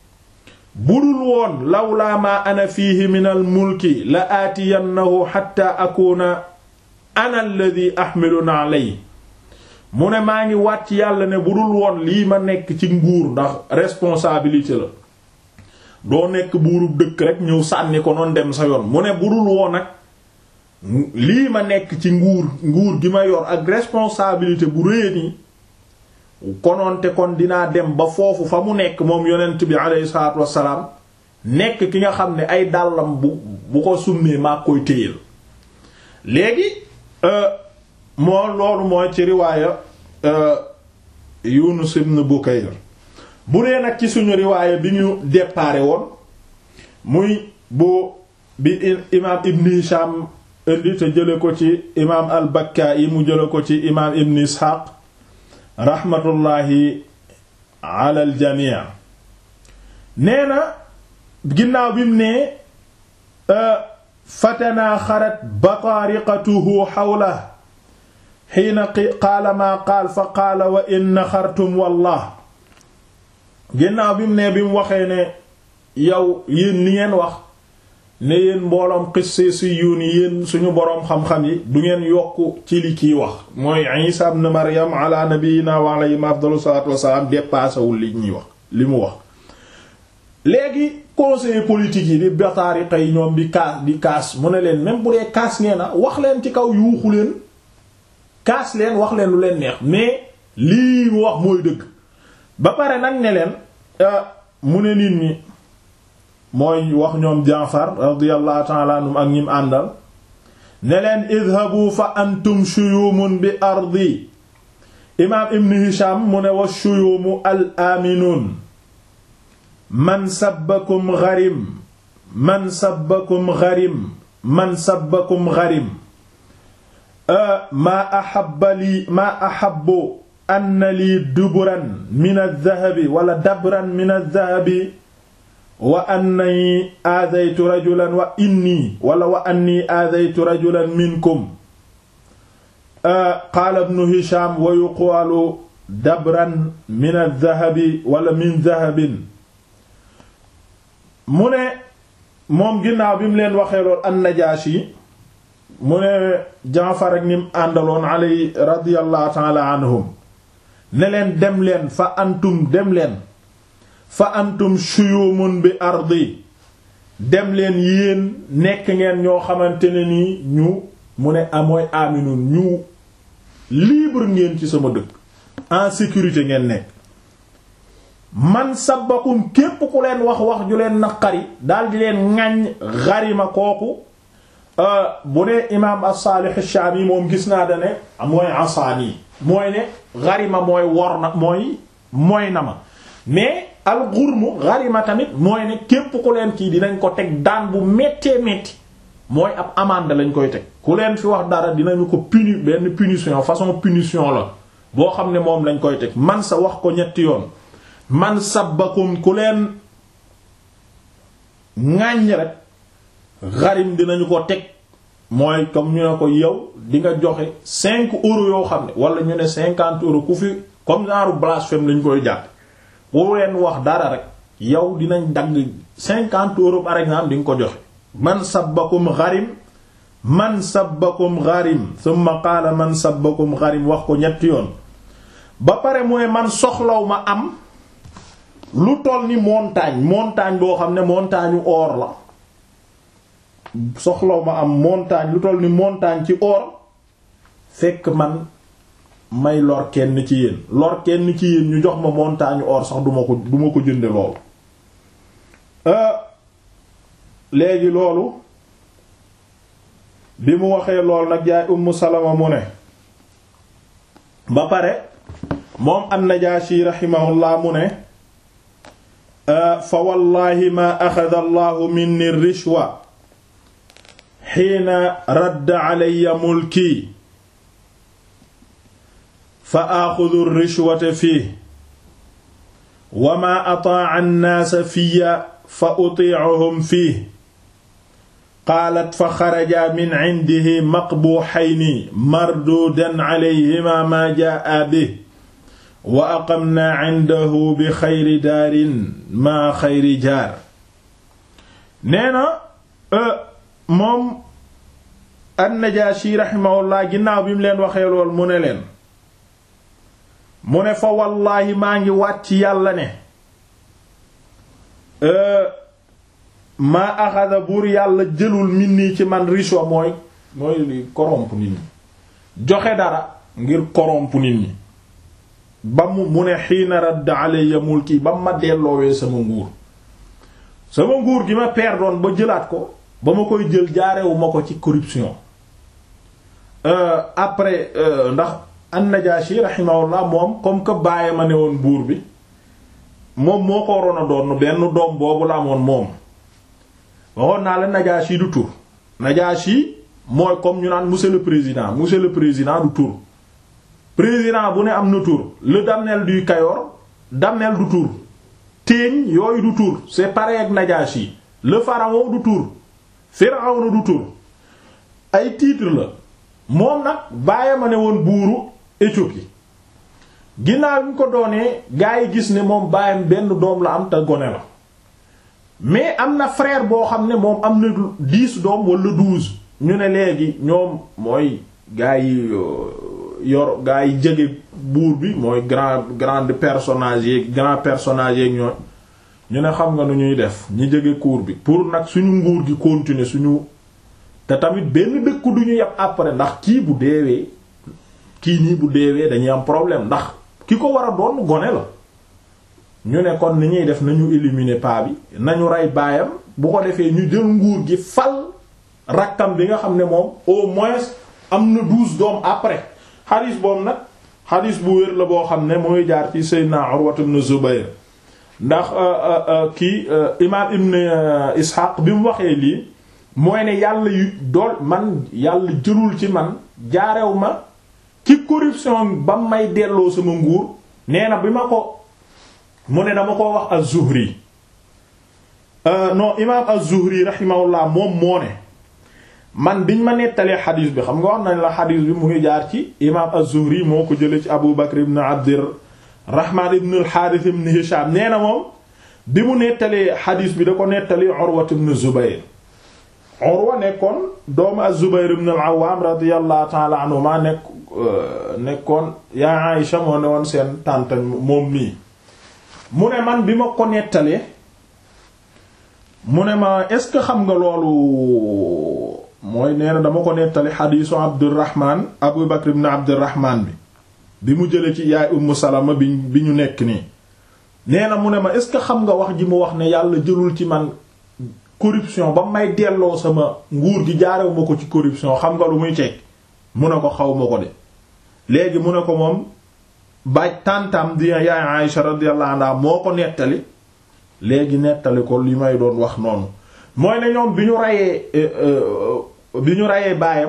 budul woon lawlaa maa ana fiihi min al mulki la aatiyannahu xatta akuna ana alladi ahmilu na'lay mu ne maa ngi wàcc yàlla ne budul woon lii ma nekk ci nguur ndax responsabilité la doo nekk buurub dëkk rek ñëw sànni ko noon dem sa yoon mu ne budul woon nag lii ma nekk ci nguur nguur gi ma yor ak responsabilité bu rëy nii konoonte kon dinaa dem ba foofu fa mu nekk moom yonent bi aleyhi salaatu wassalaam nekk ki nga xam ne ay dàllam bu bu ko summee maa koy téyel léegi moo loolu mooy ci riwaaya Yunus ibn Bukayr bu dee nag ci suñu riwaaya bi ñu déparé woon muy bu bi imaam Ibn Hisham indi te jële ko ci imaam al-Bakka'i mu jële ko ci imaam Ibn Ishaq rahmatullahi ala al-jami' nee na ginnaaw bi mu ne fatanaa xarat bataariqatuhu xawla xiina qaala maa qaal fa qaala wa in naxartum wallah ginnaaw bi mu ne bi mu waxee ne yow yéen li ngeen wax ne yéen mbooloom xisse si yuun yéen suñu boroom xam-xam yi du ngeen yokk ci li kiy wax mooy Isa ibn Maryam ala nabiyina wa alayhi afdalu salaatu wassalaam dépassewul li ñuy wax li mu wax léegi conseiller politique yi di bataari tey ñoom di kaas di kaas mu ne leen même bu dee kaas ngeen a wax leen ci kaw yuuxu leen kaas leen wax leen lu leen neex mais lii mu wax mooy dëgg ba pare nag ne leen mu ne nit ñi mooy wax ñoom Jaafar radiyallahu ta'ala anhum ak ñim àndal ne leen idhabu fa antum shuyumun bi ardi imaam ibn Hisham mu ne wa shuyumu al aminun man sabbakum gharim man sabbakum gharim man sabbakum gharim maa ahabba lii maa ahabbu anna lii duburan min adh-dhahabi wala dabran min adh-dhahabi wa annani aadaytu rajulan wa inni wala wa anni aadaytu rajulan minkum qaala ibnu hisham wa yuqaalu dabran min adh-dhahabi wala min dhahabin mu ne moom ginnaaw bi mu leen waxee lool an-Najaashi mu ne Jaafar ak nim àndaloon alay radiyallahu ta'ala anhum ne leen dem leen fa antum dem leen fa antum shuyumun bi ardi dem leen yéen nekk ngeen ñoo xamante ne nii ñu mu ne amooy aminun ñu libre ngeen ci sama dëkk en sécurité ngeen nekk man sabakum képp ku leen wax wax ju leen naqari daal di leen ŋàññ xarima kooku bu dee imaam as-Salih ash-Shami moom gis naa da ne mooy asaani mooy ne xarima mooy wor na mooy mooy na ma mais al xurmu xarima tamit mooy ne képp ku leen kii dinañ ko teg daan bu méttee métti mooy ab amende lañ koy teg ku leen fi wax dara dinañu ko puni benn punition façon punition la boo xam ne moom lañ koy teg man sa wax ko ñetti yoon man sabbakum ku leen ŋàññ rek xarim dinañu ko teg mooy comme ñu ne ko yow di nga joxe cinq euros yoo xam ne wala ñu ne cinquante euros ku fi comme genre blasphème lañ koy jàpp boo leen wax dara rek yow dinañ dagg cinquante euros par exemple di nga ko joxe man sabbakum xarim man sabbakum xarim summa qaala man sabbakum xarim wax ko ñetti yoon ba pare mu ne man soxlaw ma am lu toll ni montagne montagne boo xam ne montagne or la soxlaw ma am montagne lu toll ni montagne ci or fekk man may lor kenn ci yéen lor kenn ci yéen ñu jox ma montagne or sax duma ko duma ko jënde loolu léegi loolu bi mu waxee lool nag yaay Ummu Salama mu ne ba pare moom an-Najaashi rahimahullah mu ne fa wallahi ma axada allahu minni rishwa xiina radda alayya mulki fa axudu rishwata fii wa ma ataaca annaasa fiya fa utiicuhum fii qaalat fa xaraja min cindihi maqbuuxayni marduudan calayhima maa jaa bih wa aqamnaa cindahu bi xayri daarin maa xayri jaar nee na moom an-Najaashi raximahullah ginnaaw bi mu leen waxee lool mu ne leen mu ne fa wallaahi maa ngi wàcc yàlla ne maa axada buur yàlla jëlul min nii ci man rishwa mooy mooy li corrompre nit ñi joxe dara ngir corrompre nit ñi ba mu mu ne xiina radd alayya mulki ba ma delloowee sama nguur sama nguur gi ma perdoon ba jëlaat ko ba ma koy jël jaarewu ma ko ci corruption après ndax an-Najashi rahimahullah moom comme que bàyyi ma ne woon buur bi moom moo ko waroon a doon benn doom boobu la amoon moom waxoon naa la Najashi du tur Najashi mooy comme ñu naan monsieur le président monsieur le président du tur président bu ne am na tur le damnel du Kayor damnel du tur téeñ yooyu du tur c'est pareil ak Najashi le pharaon du tur Firawna du tur ay titre la moom nag bàyyi ma ne woon buuru Éthiopie ginnaaw bi ñu ko doonee gaa yi gis ne moom baayam benn doom la am te gone la mais am na frère boo xam ne moom am na dix doom wala douze ñu ne léegi ñoom mooy gaa yi yor gaa yi jege buur bi mooy grand grand personnage yeeg grand personnage yeeg ñooy ñu ne xam nga nu ñuy def ñi jege cour bi pour nag suñu nguur gi continuer suñu te tamit benn dëkku du ñu yàpp après ndax kii bu deewee kii nii bu deewee dañuy am problème ndax ki ko war a doon gone la ñu ne kon ni ñuy def nañu éliminer paa bi nañu rey baayam bu ko defee ñu jël nguur gi fal rakkam bi nga xam ne moom au moins am na douze doom après xadis boobu nag xadis bu wér la boo xam ne mooy jaar ci Seydina Urwa ibn Zubayr ndax kii imaam Ibn Ishaq bi mu waxee lii mooy ne yàlla yu dool man yàlla jëlul ci man jaarew ma ci corruption ba may delloo sama nguur nee na bi ma ko mu ne dama ko wax az-Zuhri non imaam az-Zuhri rahimahullah moom moo ne man biñ ma nettalee xadiis bi xam nga wax nañ la xadiis bi mu ngi jaar ci imaam az-Zuhri moo ko jële ci Abu Bakr ibn Abdirrahman ibn al-Harith ibn Hisham nee na moom bi mu nettalee xadiis bi da ko nettali Urwa ibn Zubayr Urwa nekkoon doomu az-Zubayr ibn al-Awwam radiyallahu ta'ala anhuma nekk nekkoon yaa Aïsha moo ne woon seen tànta moom mii mu ne man bi ma ko nettalee mu ne ma est-ce que xam nga loolu mooy nee na dama ko nettali xadiisu Abdurrahman Abu Bakr ibn Abdurrahman bi bi mu jële ci yaay Ummu Salama bi bi ñu nekk nii nee na mu ne ma est-ce que xam nga wax ji mu wax ne yàlla jëlul ci man corruption ba may delloo sama nguur gi jaarew ma ko ci corruption xam nga lu muy ceeg mu ne ko xaw ma ko de léegi mu ne ko moom baaj tàntam di yaay Aïsha radiyallahu anha moo ko nettali léegi nettali ko li may doon wax noonu mooy ne ñoom bi ñu rayee bi ñu rayee baayam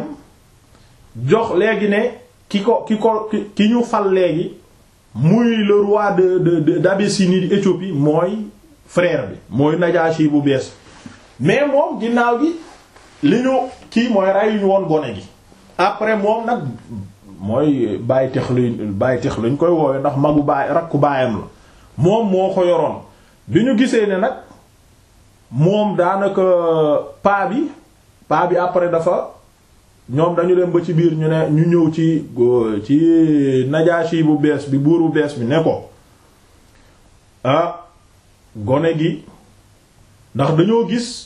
jox léegi ne ki ko ki ko ki ñu fal léegi muy le roi de de d'Abyssinie di Éthiopie mooy frère bi mooy Najashi bu bees mais moom ginnaaw gi li ñu kii mooy rayuñu woon gone gi après moom nag mooy bàyyi tex lañ bàyyi tex lañ koy woowe ndax magu baay rakku baayam la moom moo ko yoroon bi ñu gisee ne nag moom daanaka paa bi paa bi après dafa ñoom dañu dem ba ci biir ñu ne ñu ñëw ci ci Najashi bu bees bi buur bu bees bi ne ko ah gone gi ndax dañoo gis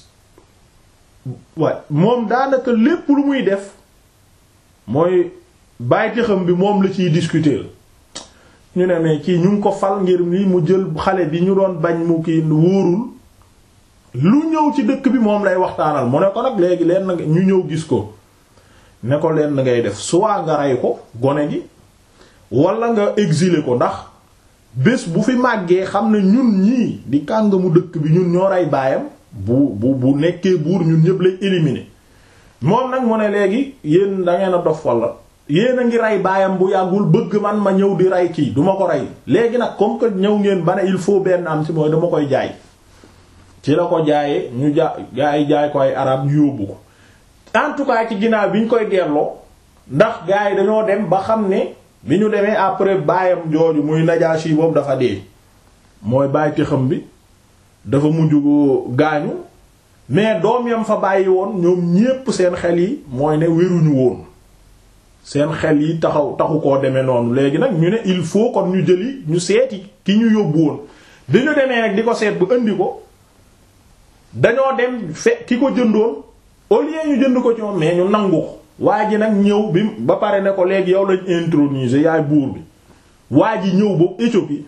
waaye moom daanaka lépp lu muy def mooy bàyyiti xam bi moom la ciy discuter ñu ne mais kii ñu ngi ko fal ngir ni mu jël xale bi ñu doon bañ mu kii wóorul lu ñëw ci dëkk bi moom lay waxtaanal mu ne ko nag léegi leen ñu ñëw gis ko ne ko leen ngay def soit nga rey ko gone gi wala nga exiler ko ndax bés bu fi màggee xam ne ñun ñii di kàngamu dëkk bi ñun ñoo rey baayam bu bu bu nekkee buur ñun ñëpp lay éliminer moom nag mu ne léegi yéen da ngeen a dof wala yéen a ngi rey baayam bu yàggul bëgg man ma ñëw di rey kii duma ko rey léegi nag comme que ñëw ngeen ba ne il faut benn am ci mooy dama koy jaay ci la ko jaayee ñu ja gaa yi jaay ko ay arab ñu yóbbu ko en tout cas ci ginnaaw bi ñu koy delloo ndax gaa yi dañoo dem ba xam ne bi ñu demee après baayam jooju muy Najaasi boobu dafa dee mooy bàyyi xam bi dafa mujj gaañu mais doom yam fa bàyyi woon ñoom ñépp seen xel yi mooy ne wéruñu woon seen xel yi taxaw taxu koo demee noonu léegi nag ñu ne il faut kon ñu jëli ñu seeti ki ñu yóbbu woon bi ñu demee nag di ko seet bu indi ko dañoo dem fe ki ko jëndoon au lieu ñu jënd ko ci moom mais ñu nangu ko waa ji nag ñëw bi ba pare ne ko léegi yow lañ introniser yaay buur bi waa ji ñëw boobu Éthiopie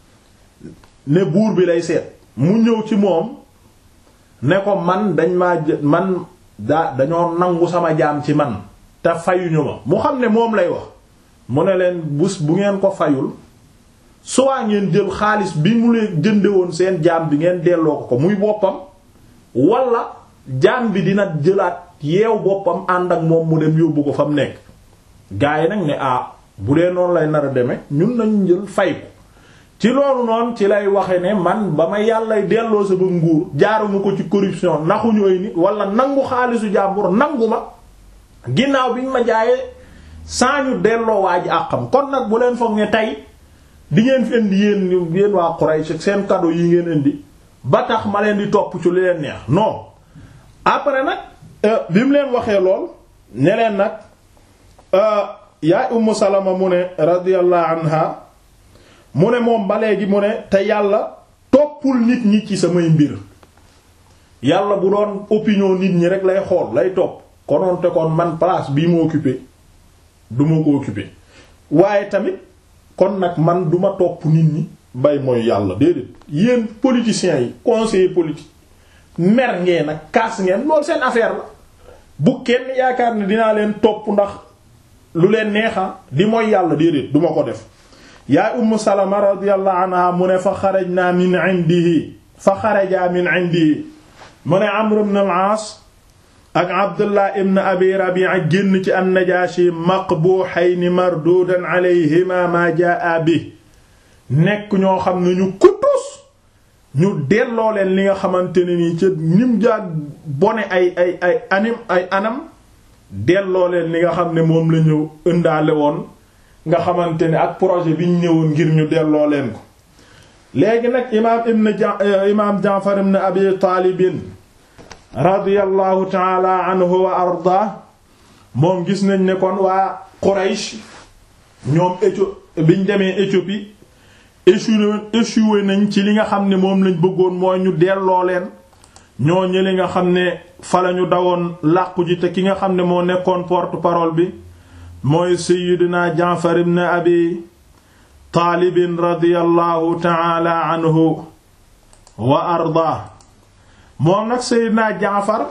ne buur bi lay seet mu ñëw ci moom ne ko man dañ maa man daa dañoo nangu sama jaam ci man te fayuñu ma mu xam ne moom lay wax mu ne leen bus bu ngeen ko fayul soit ngeen jël xaalis bi mu leen jënde woon seen jaam bi ngeen delloo ko ko muy boppam wala jaam bi dina jëlaat yeew boppam ànd ak moom mu dem yóbbu ko fa mu nekk gaa yi nag ne ah bu dee noonu lay nar a demee ñun nañu jël fay ko ci loolu noonu ci lay waxe ne man ba ma yàllay delloo sa ba nguur jaaruma ko ci corruption naxuñu ay nit wala nangu xaalisu jàmbur nangu ma ginnaaw bi ñu ma jaayee saa ñu delloo waa ji àqam kon nag bu leen foog ne tey di ngeen fi indi yéen yéen waa Quraysh seen cadeau yi ngeen indi ba tax ma leen di topp ci lu leen neex non après nag bi mu leen waxee lool ne leen nag yaay Ummu Salama mu ne radiyallahu anha mu ne moom ba léegi mu ne te yàlla toppul nit ñi ci samay mbir yàlla bu doon opinion nit ñi rek lay xool lay topp konoon te kon man place bii ma occupé du ma ko occupé waaye tamit kon nag man duma topp nit ñi bay mooy yàlla déedéet yéen politiciens yi conseillers politiques mer ngeen nag kaas ngeen loolu seen affaire la bu kenn yaakaar ne dinaa leen topp ndax lu leen neexa di mooy yàlla déedéet duma ko def yaay Ummu Salama radiyallahu anha mu ne fa xarajna min indihi fa xaraja min indihi mu ne Amr ibn al-As ak Abdullah ibn Abi Rabi'a génn ci an-Najashi maqbuhayn mardudan alayhima ma jaa bi nekk ñoo xam ne ñu kutus ñu delloo leen li nga xamante ne nii ca nim jaag bone ay ay ay anim ay anam delloo leen li nga xam ne moom la ñu ëndaale woon nga xamante ne ak projet bi ñu ñëwoon ngir ñu delloo leen ko léegi nag imaam ibn imaam Jaafar ibn Abi Taalibin radiyallahu taala anhu wa arda moom gis nañ ne kon waa Quraysh ñoom Éthiopie biñ demee Éthiopie échoué échoué nañ ci li nga xam ne moom lañ bëggoon mooy ñu delloo leen ñoo ñëli nga xam ne fa lañu dawoon làqu ji te ki nga xam ne moo nekkoon porte-parole bi mooy Seyyidina Jaafar ibn Abi Taalibin radiyallahu taala anhu wa arda moom nag Seydina Jaafar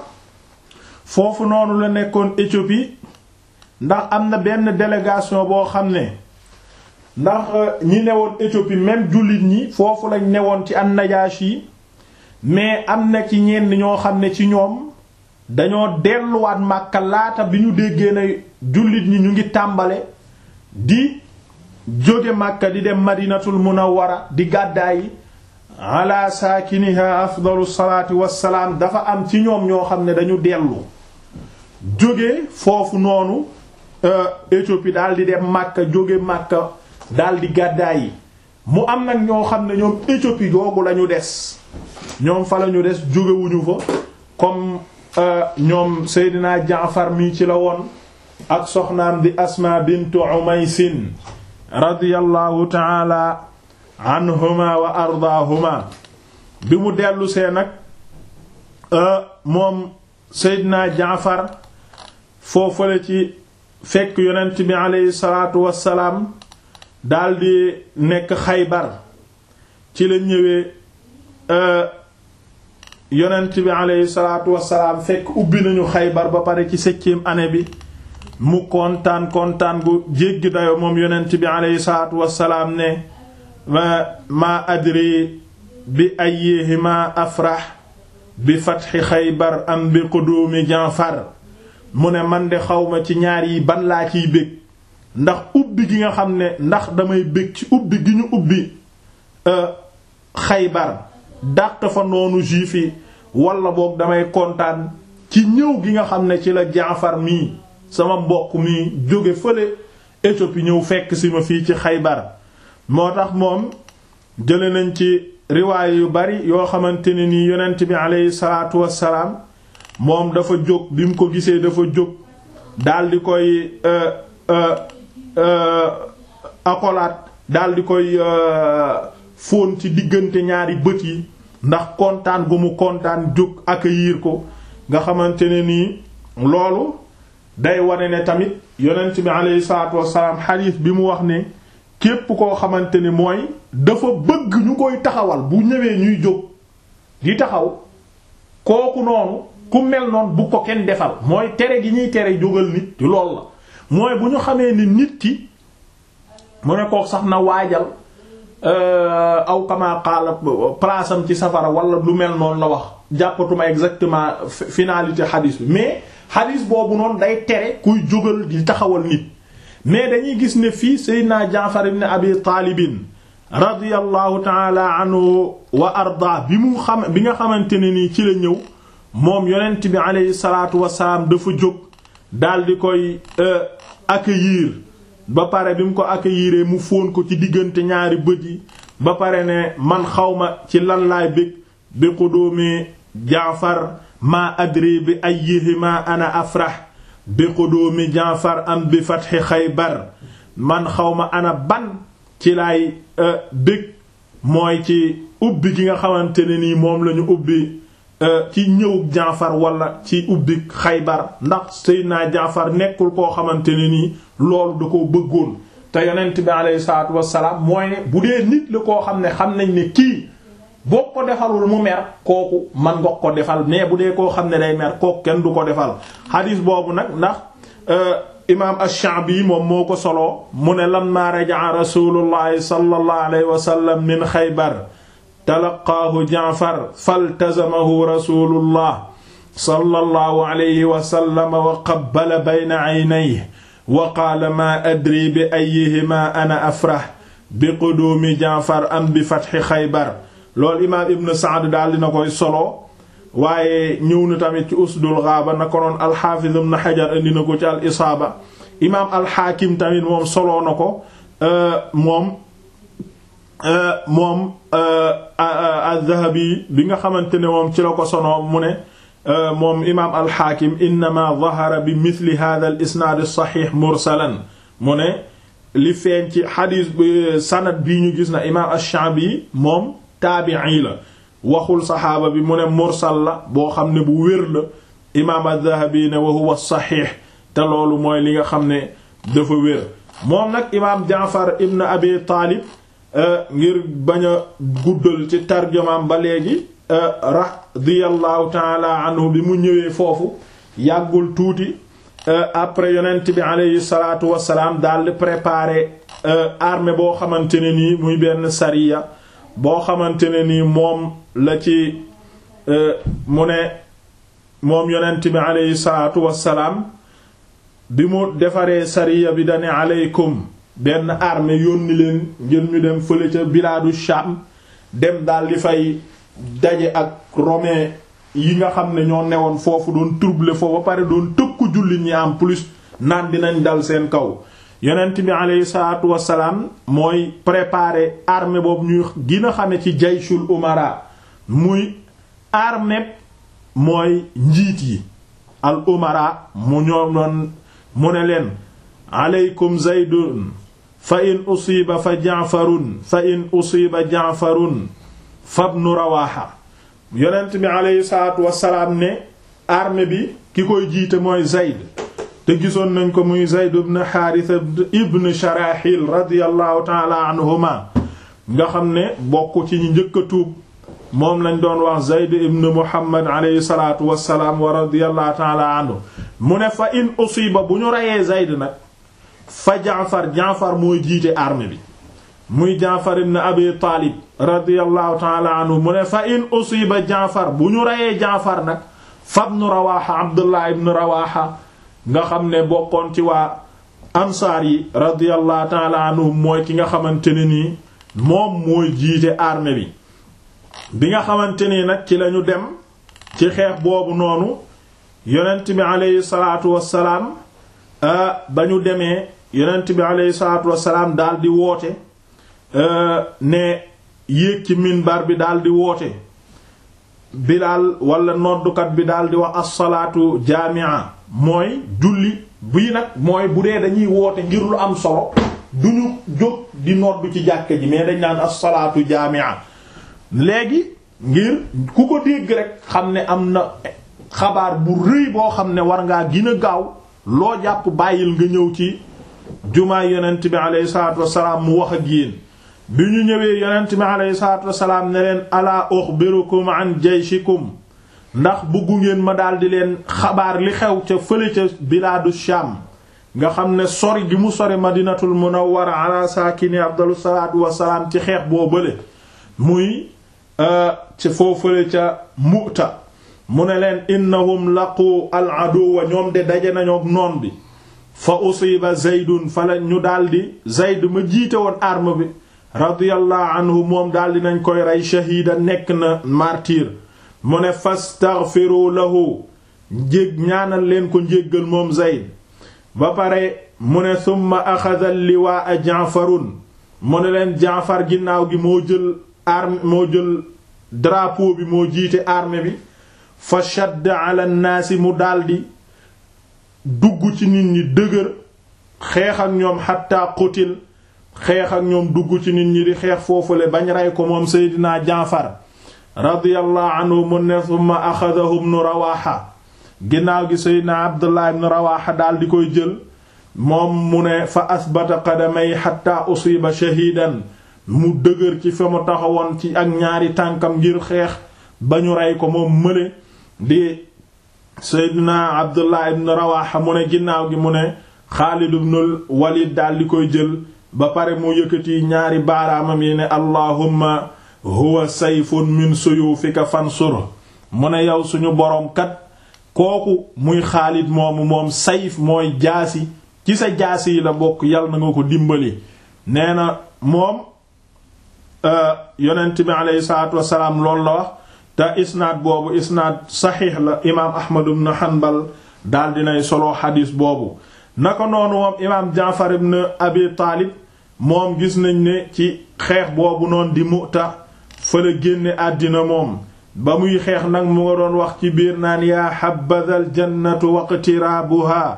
foofu noonu la nekkoon Éthiopie ndax am na benn délégation boo xam ne ndax ñi newoon Éthiopie même jullit ñi foofu lañ newoon ci an-Najashi mais am na ci ñenn ñoo xam ne ci ñoom dañoo delluwaat Makka laata bi ñu déggee na jullit ñi ñu ngi tàmbale di jóge Makka di dem Madinatul Munawwara di gàddaay ala saakiniha afdalu salaati wassalaam dafa am ci ñoom ñoo xam ne dañu dellu jóge foofu noonu Éthiopie daal di dem Makka jóge Makka daal di gàddaay yi mu am nag ñoo xam ne ñoom Éthiopie googu lañu des ñoom fa lañu des jógewuñu fa comme ñoom Seydina Jaafar mi ci la woon ak soxnaam di Asma bintu Umaysin radiyallahu ta'ala anhuma wa ardaahuma bi mu dellu see nag moom Seydina Jaafar foofale ci fekk yonent bi aleyhi salaatu wassalaam daldi nekk Xaybar ci la ñëwee yonent bi aleyhi salaatu wassalaam fekk ubbi nañu Xaybar ba pare ci septième année bi mu kontaan kontaan gu jéggi dayo moom yonent bi aleyhi salaatu wassalaam ne ma adri bi ayyihima afrah bi fatxi xaybar am bi quduumi Jaafar mu ne man de xawma ci ñaar yi ban laa ciy bég ndax ubbi gi nga xam ne ndax damay bég ci ubbi gi ñu ubbi xaybar dàq fa noonu juif yi wala boog damay kontaan ci ñëw gi nga xam ne ci la Jaafar mii sama mbokk mii jóge fële Éthiopie ñëw fekk si ma fii ci xaybar moo tax moom jële nañ ci riwaay yu bari yoo xamante ne nii yonent bi aleyhi salaatu wassalaam moom dafa jóg bi mu ko gisee dafa jóg daldi koy akolaat daldi koy fóon ci diggante ñaari bët yi ndax kontaan gu mu kontaan jóg accueillir ko nga xamante ne nii loolu day wane ne tamit yonent bi aleyhi salaatu wassalaam xadiis bi mu wax ne képp koo xamante ni mooy dafa bëgg ñu koy taxawal bu ñëwee ñuy jóg di taxaw kooku noonu ku mel noonu bu ko kenn defal mooy tere gi ñuy tere jógal nit lool la mooy bu ñu xamee ni nit ki mu ne kook sax na waajal aw kama xaala place am ci safara wala lu mel noonu la wax jàppatuma exactement finalité xadiis bi mais xadiis boobu noonu day tere kuy jógal di taxawal nit mais dañuy gis ne fii Seydina Jaafar ibn Abi Taalibin radiyallahu taala anhu wa arda bi mu xam bi nga xamante ne nii ci la ñëw moom yonent bi aleyhi salaatu wasalaam dafa jóg daal di koy accueillir ba pare bi mu ko accueillir mu fóon ko ci diggante ñaari bët yi ba pare ne man xawma ci lan laay bég bi qudumi jaafar ma adri bi ayyihima ana afrah bi qudumi jaafar am bi fathi xaybar man xawma ana ban ci laay bég mooy ci ubbi gi nga xamante ne nii moom lañu ubbi ci ñëw jaafar wala ci ubbi xaybar ndax Seydina jaafar nekkul koo xamante ne nii loolu da ko bëggoon te yonent bi aleyhi salaatu wassalaam mooy ne bu dee nit la koo xam ne xam nañ ne kii boo ko defalul mu mer kooku man nga ko defal mais bu dee koo xam ne day mer kooku kenn du ko defal xadiis boobu nag ndax imaam ash-Sha'bi moom moo ko soloo mu ne lamma raja'a rasulullahi sallallahu alayhi wa sallam min xaybar talaqaahu jaafar faltazamahu rasulullah sallallahu alayhi wa sallam wa qabbala bayna aynayhi wa qaala maa adri bi ayyihima ana afrah bi quduumi jaafar am bi fatxi xaybar loolu imaam ibn Sa'd daal dina koy solo waaye ñëw na tamit ci usdul ghaaba na ko noon alxaafiz ibn Hajar indi na ko ci al isaaba imaam alxaakim tamit moom soloo na ko moom moom az-Zahabi bi nga xamante ne moom ci la ko sonoo mu ne moom imaam alxaakim innama zahara bi mithli hadha al isnaad as-sahih mursalan mu ne li feeñ ci xadiis sanad bii ñu gis na imaam ash-Sha'bi moom taabi'i la waxul saxaaba bi mu ne mursal la boo xam ne bu wér la imaam az-Zahabi ne wa huwa saxiix te loolu mooy li nga xam ne dafa wér moom nag imaam Jaafar ibn Abi Taalib ngir bañ a guddal ci tarjumaam ba léegi radiyallahu taala anhu bi mu ñëwee foofu yàggul tuuti après yonent bi aleyhi salaatu wassalaam daal di préparer armée boo xamante ne nii muy benn sariya boo xamante ne nii moom la ci mu ne moom yonent bi aleyhi salaatu wassalaam bi mu defaree sariya bi dane aleykum benn armée yónni leen ngir ñu dem fële ca bilaadu Sham dem daal di fay daje ak romain yi nga xam ne ñoo newoon foofu doon troubler foofu ba pare doon tëkku jullit ñi en plus naan dinañ dal seen kaw yonent bi aleyhi salaatu wassalaam mooy préparer armée boobu ñuy gën a xame ci jayshul umara muy armée mooy njiit yi al umara mu ñoo doon mu ne leen aleykum zaydun fa in usiba fa jaafarun fa in usiba jaafarun fabnu rawaxa yonent bi aleyhi salaatu wassalaam ne armée bi ki koy jiite mooy zayd te gisoon nañ ko muy zayd ibn xaarisa ibn sharaxil radiallahu taala anhuma nga xam ne bokk ci ñi njëkk a tuub moom lañ doon wax zayd ibn muhammad aleyhi salaatu wassalaam wa radiallahu taala anhu mu ne fa in usiba bu ñu reyee zayd nag fa jaafar jaafar mooy jiite armée bi muy jaafar ibn abi taalib radiallahu taala anhu mu ne fa in usiba jaafar bu ñu reyee jaafar nag fabnu rawaxa abdullah ibn rawaxa nga xam ne bokkoon ci waa ansaar yi radiallahu taala anhum mooy ki nga xamante ne nii moom mooy jiite armée bi bi nga xamante nii nag ci lañu dem ci xeex boobu noonu yonent bi aleyhi salaatu wassalaam ba ñu demee yonent bi aleyhi salaatu wassalaam daal di woote ne yéeg ci minbar bi daal di woote bilaal wala noddukat bi daal di wax as-salaatu jaami'a mooy julli bii nag mooy bu dee dañuy woote ngir lu am solo duñu jóg di noddu ci jàkka ji mais dañ naan as-salaatu jaami'a léegi ngir ku ko dégg rek xam ne am na xabaar bu rëy boo xam ne war ngaa gën a gaaw loo jàpp bàyyil nga ñëw ci jumaa yonent bi alayhi salaatu wassalaam mu wax ak yéen bi ñu ñëwee yonent bi alayhi salaatu wassalaam ne leen alaa uxbirukum an jayshikum ndax bëggu ngeen ma daldi leen xabaar li xew ca fële ca bilaadu Sham nga xam ne sori gi mu sori madinatul munawwara ala saakini afdalu salaatu wassalaam ci xeex boo bële muy ci foofale ca Mu'ta mu ne leen innahum laqu al aduwa ñoom de daje nañu ak noon bi fa usiba zaydun fa la ñu daldi zayd ma jiite woon arme bi radiyallahu anhu moom daldi nañ koy rey shahiida nekk na martyr mu ne fastaghfiru lahu njég ñaanal leen ko njéggal moom zayd ba pare mu ne summa axada liwaa jaafarun mu ne leen jaafar ginnaaw gi moo jël arme moo jël drapeau bi moo jiite armée bi fa shadd ala naasi mu daldi dugg ci nit ñi dëgër xeex ak ñoom xatta qutil xeex ak ñoom dugg ci nit ñi di xeex foofule bañ rey ko moom seydinaa jaafar radiyallahu anhu mu ne summa axadahu ibnu rawaxa ginnaaw gi seydinaa abdullah ibnu rawaxa daldi koy jël moom mu ne fa asbata qadamay xatta usiba shahidan mu dëgër ci fa mu taxawoon ci ak ñaari tànkam ngir xeex ba ñu rey ko moom mëne di seydina abdullah ibn rawaxa mu ne ginnaaw gi mu ne xaalid ibnul walid daal di koy jël ba pare mu yëkkati ñaari baaraamam yi ne allahumma huwa sayfun min suyufika fansur mu ne yow suñu boroom kat kooku muy xaalid moomu moom sayf mooy jaasi ci sa jaasi yi la bokk yal na nga ko dimbali nee na moom yonent bi aleyhi salaatu wasalaam loolu la wax te isnaad boobu isnaad saxiix la imaam ahmad ibn hanbal daal dinay solo xadiis boobu naka noonu moom imaam jaafar ibn abi taalib moom gis nañ ne ci xeex boobu noonu di mu'ta fa la génne àddina moom ba muy xeex nag mu nga doon wax ci biir naan yaa xabadal jannatu waqtiraabuha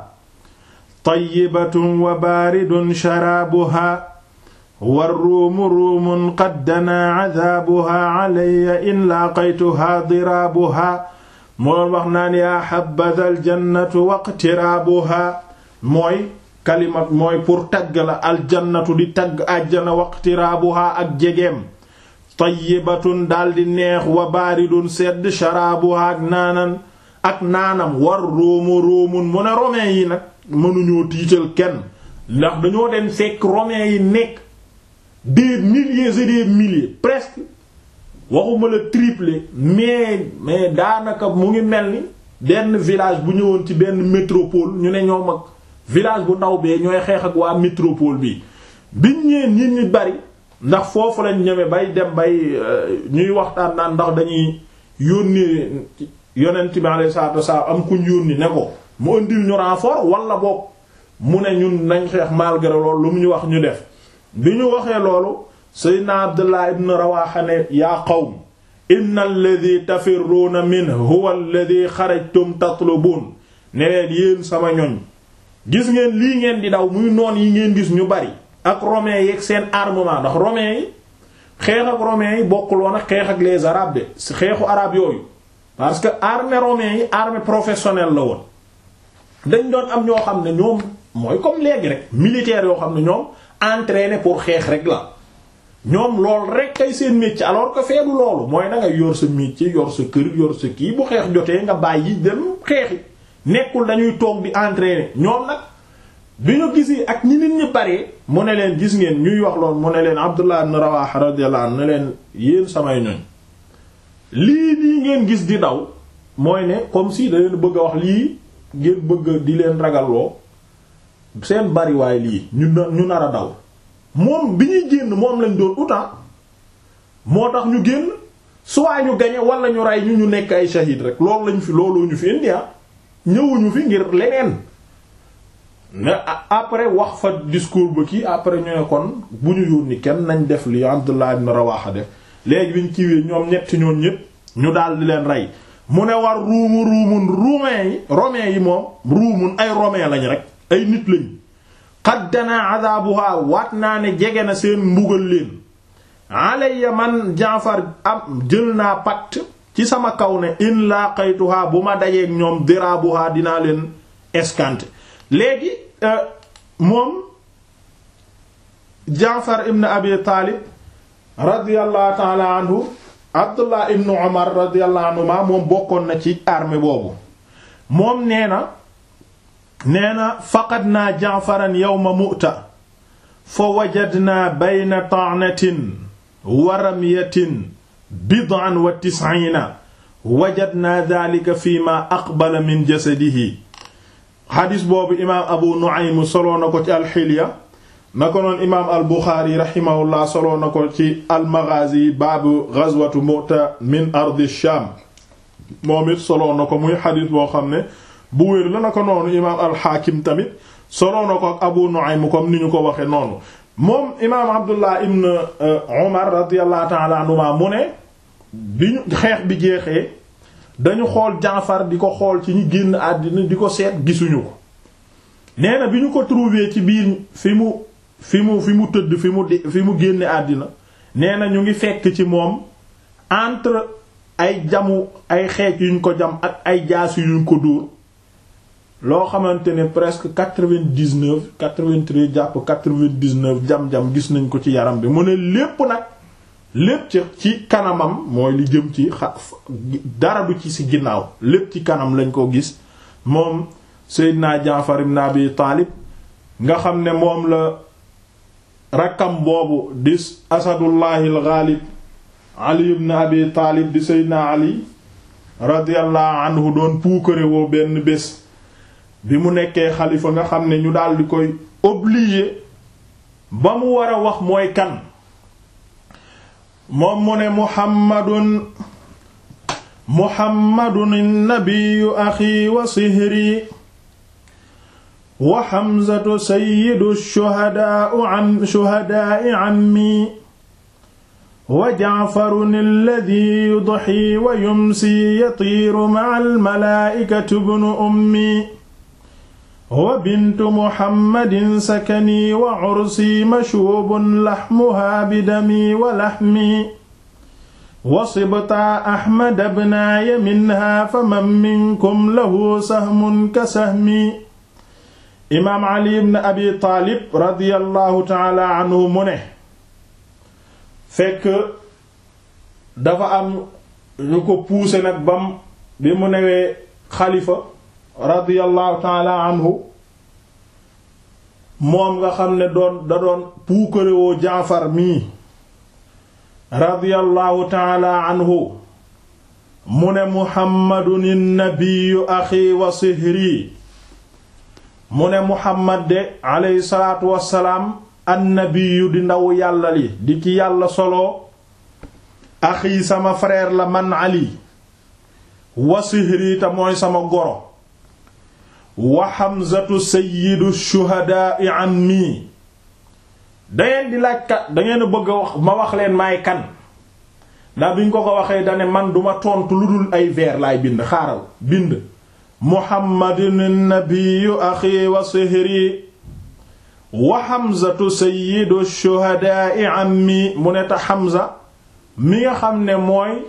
tayyibatun wa baaridun sharaabuha war ruumu ruumun qad danaa cadaabuha calaya in laaqaytuhaa diraabuha mu doon wax naan yaa xabadal jannatu waqtiraabuha mooy kalimat mooy pour tagg la aljannatu di tagg àjjana waqtiraabuha ak jegeem tayyibatun daldi neex wa baaridun sedd sharaabuha ak naanan ak naanam war ruumu ruumun mu ne romain yi nag mënuñoo tiital kenn ndax dañoo dem fekk romain yi nekk des milliers et des milliers presque waxuma la triplé mais mais daanaka mu ngi mel ni benn village bu ñëwoon ci benn métropole ñu ne ñoom ak village bu ndaw bee ñooy xeex ak waa métropole bi biñ ñeen nit ñi bari ndax foofu lañ ñeme bay dem bay ñuy waxtaan naan ndax dañuy yónnee yonent bi alayhi salaatu wasallam am kuñ yónni ne ko mu indil ñu renfort wala boog mu ne ñun nañ xeex malgré loolu lu mu ñu wax ñu def bi ñu waxee loolu seydna abdullah ibn rawaxa ne yaa qawm inna alladhi tafirruuna min huwa alladhi xarajtum tatlubun ne leen yéen sama ñoñ gis ngeen lii ngeen di daw muy noon yi ngeen gis ñu bari ak romains yi ak seen armement ndax romains yi xeex ak romains yi bokkul woon ak xeex ak les arabes de xeexu arabe yooyu parce que armée romains yi armée professionnelle la woon dañ doon am ñoo xam ne ñoom mooy comme léegi rek militaires yoo xam ne ñoom entraîné pour xeex rek la ñoom lool rek kay seen métier alors que feedu loolu mooy na nga yor sa métier yor sa kër yor sa kii bu xeex jotee nga bàyyi dem xeexi nekkul dañuy toog di entraîner ñoom nag bi ñu gisi ak ñi nit ñi paree mu ne leen gis ngeen ñuy wax loolu mu ne leen Abdullah ibn Rawaha radiyallahu anhu ne leen yéen samay ñoñ lii nii ngeen gis di daw mooy ne comme si da leen bëgg a wax lii ngeen bëgg di leen ragalloo seen bariwaay lii ñu ñu nar a daw moom bi ñuy génn moom lañ doon utan moo tax ñu génn soit ñu gañe wala ñu rey ñu ñu nekk ay shahid rek loolu lañ fi looloo ñu fi indi ñëwuñu fi ngir leneen mais après wax fa discours ba kii après ñu ne kon bu ñu yónni kenn nañ def li Abdullah ibn Rawaha def léegi biñ kiiwee ñoom ñetti ñoom ñépp ñu daal di leen rey mu ne war ruumu ruumun romain yi romain yi moom ruumun ay romain lañ rek ay nit lañ qad dana adabuha waat naa ne jege na seen mbugal leen alayya man Jaafar am jël naa pacte ci sama kaw ne in laqaytuha bu ma dajeeg ñoom dirabuha dinaa leen escanter léegi moom Jaafar ibn Abi Taalib radiyallahu ta'ala anhu Abdullah ibn Umar radiyallahu anhuma moom bokkoon na ci armée boobu moom nee na nee na faqadnaa Ja'faran yawma Mu'ta fa wajadnaa bayna ta'natin wa ramyatin bid'an wa tis'iina wajadnaa dhaalika fiimaa aqbala min jasadihi xadis boobu imaam Abu Nu'aym soloo na ko ci alxilya na ko noon imaam al Buxaari rahimahullah soloo na ko ci almaghazi baabu ghazwatu Mu'ta min ardi Shaam moom it soloo na ko muy xadis boo xam ne bu wér la na ko noonu imaam alxaakim tamit soloo na ko ak Abu Nu'aym comme ni ñu ko waxe noonu moom imaam Abdullah ibn Umar radiyallahu ta'ala anhuma mu ne bi ñu xeex bi jeexee dañu xool Jaafar di ko xool ci ñu génn àddina di ko seet gisuñu ko nee na bi ñu ko trouvé ci biir fi mu fi mu fi mu tëdd fi mu fi mu génne àddina nee na ñu ngi fekk ci moom entre ay jamu ay xeec yuñ ko jam ak ay jaas yuñ ko dóor loo xamante ne presque quatre-vingt-dix-neuf quatre-vingt-treize jàpp quatre-vingt-dix-neuf jam-jam gis nañ ko ci yaram bi mu ne lépp nag lépp ci ci kanamam mooy li jëm ci xa dara du ci ci ginnaaw lépp ci kanam lañ ko gis moom Seydina Jaafar ibn Abi Taalib nga xam ne moom la rakkam boobu di Asadullahi al-Ghalib Ali ibn Abi Taalib di Seydina Ali radiyallahu anhu doon puukare woo benn bés bi mu nekkee xalifa nga xam ne ñu daal di koy obligé ba mu war a wax mooy kan moom mu ne muhammadun muhammadun nabiyu axi wa sihri wa hamzatu sayyidu shuhadaa'u an shuhadaa'i ammi wa ja'farun alladhi yudhi wa yumsi yatiiru ma'al malaa'ikati ibnu ummi wa bintu muhammadin sakani wa ursi mashuubun laxmuhaa bidami wa laxmi wa sibtaa ahmad bnaaya minha faman minkum lahu sahmun ka sahmi imaam ali ibn abi taalib radiyallahu taala anhu mu ne fekk dafa am ñu ko puuse nag bam bi mu newee xalifa radiyallahu taala anhu moom nga xam ne doon da doon puukarewoo jaafar mii radiyallahu taala anhu mu ne muhammadun nabiyu axi wa sihri mu ne muhammad de aleyhi salaatu wassalaam annabiyu di ndaw yàlla li di ki yàlla solo axi sama frère la man ali wa sihri te mooy sama goro wa Hamzatu sayyidu shuhadaa'i anni dangeen di laaj kat dangeen bëgg a wax ma wax leen maay kan ndax bi ñu ko ko waxee dane man duma tontu lu dul ay vers laay bind xaaral bind muhammadun nabiyyu axi wa sihri wa Hamzatu sayyidu shuhadaa'i anni mu ne ta Hamza mi nga xam ne mooy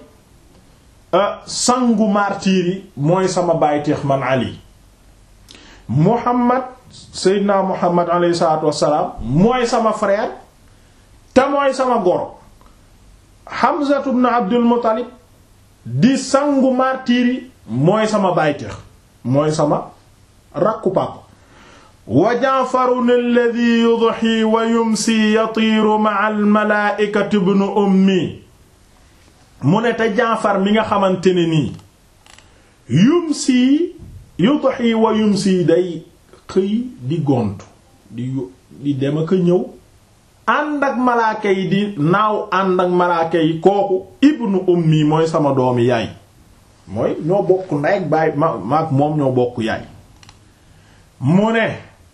sangu martiir yi mooy sama bàyteex man Ali Muhammad Seydina Muhammad alayhi salaatu wassalaam mooy sama frère te mooy sama goro Hamza ibn Abdul Muttalib di sangu martiri mooy sama bàyteex mooy sama rakku papa wa Ja'farun alladhi yudhi wa yumsi yatiiru ma'a al-malaa'ikati ibn ummi mu ne te Jaafar mi nga xamante ne nii yumsi yudhi wa yumsi day xëy di gont di di dem ak ñëw ànd ak malaaka yi di naaw ànd ak malaaka yi kooku ibnu ummi mooy sama doomi yaay mooy ñoo bokk ndey ak baay ma maak moom ñoo bokk yaay mu ne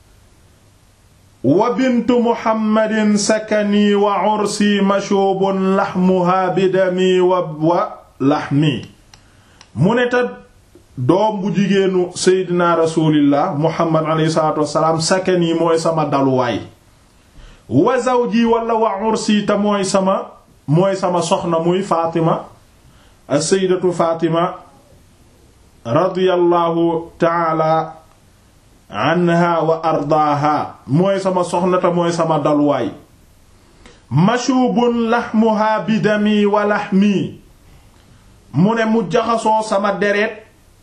wa bintu muhammadin sakani wa ursi mashubun laxmuha bidami wa wa laxmi mu ne ta doom bu jigéenu seydina rasulillah muhammad alayhi salaatu wassalaam sakani mooy sama daluwaay wa zawji wala wa ursi ta mooy sama mooy sama soxna muy Fatima as-sayyidatu Fatima radiyallahu taala anha wa ardaaha mooy sama soxna ta mooy sama daluwaay mashubun laxmuha bidami wa laxmi mu ne mu jaxasoo sama deret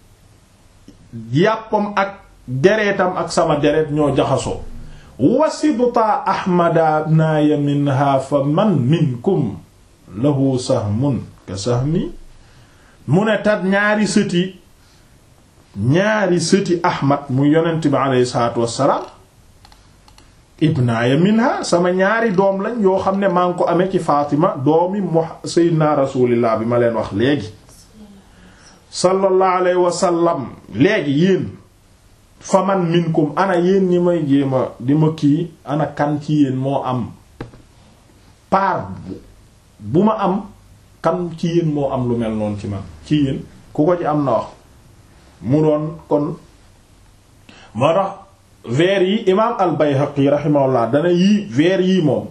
yàppam ak deretam ak sama deret ñoo jaxasoo wasibta ahmada naaya minha fa man minkum lahu sahmun ka sahmi mu ne tat ñaari sëti ñaari sëti ahmad mu yonent bi aleyhi salaatu wassalaam ibnaaya minha sama ñaari doom lañ yoo xam ne maa ngi ko amee ci Fatima doomi mu sayyidina rasulillah bi ma leen wax léegi sallallahu alayhi wa sallam léegi yéen fa man minkum ana yéen ñi may jéema di ma kii ana kan ci yéen moo am paar bu ma am kan ci yéen moo am lu mel noonu ci man ci yéen ku ko ci am na wax mu doon kon moo tax vers yi imaam al Bayhaqi rahimahullah dana yii vers yii moom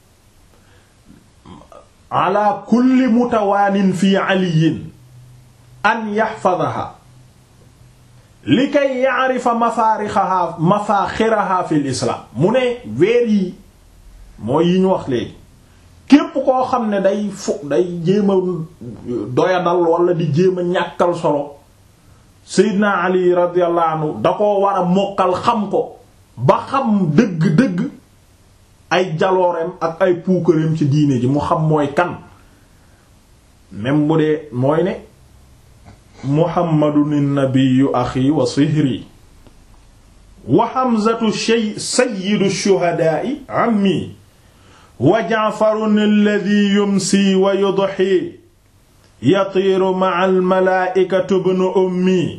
ala kulli mutawaanin fi aliyin an yaxfadaha li kay yaarifa mafaarixaha mafaaxiraha fi lislaam mu ne vers yi mooy yi ñu wax léegi képp koo xam ne day fu day jéem a doyadal wala di jéem a ñàkkal solo Seydina Ali radiyallahu anhu da koo war a mokkal xam ko ba xam dëgg-dëgg ay jalooreem ak ay puukareem ci diine ji mu xam mooy kan même bu dee mooy ne muhammadun nabiyyu axi wa sihri wa hamzatu shay sayyidu shuhada'i ammi wa ja'farun alladhi yumsi wa yudhi yatiiru ma'a al-malaa'ikati ibnu ummi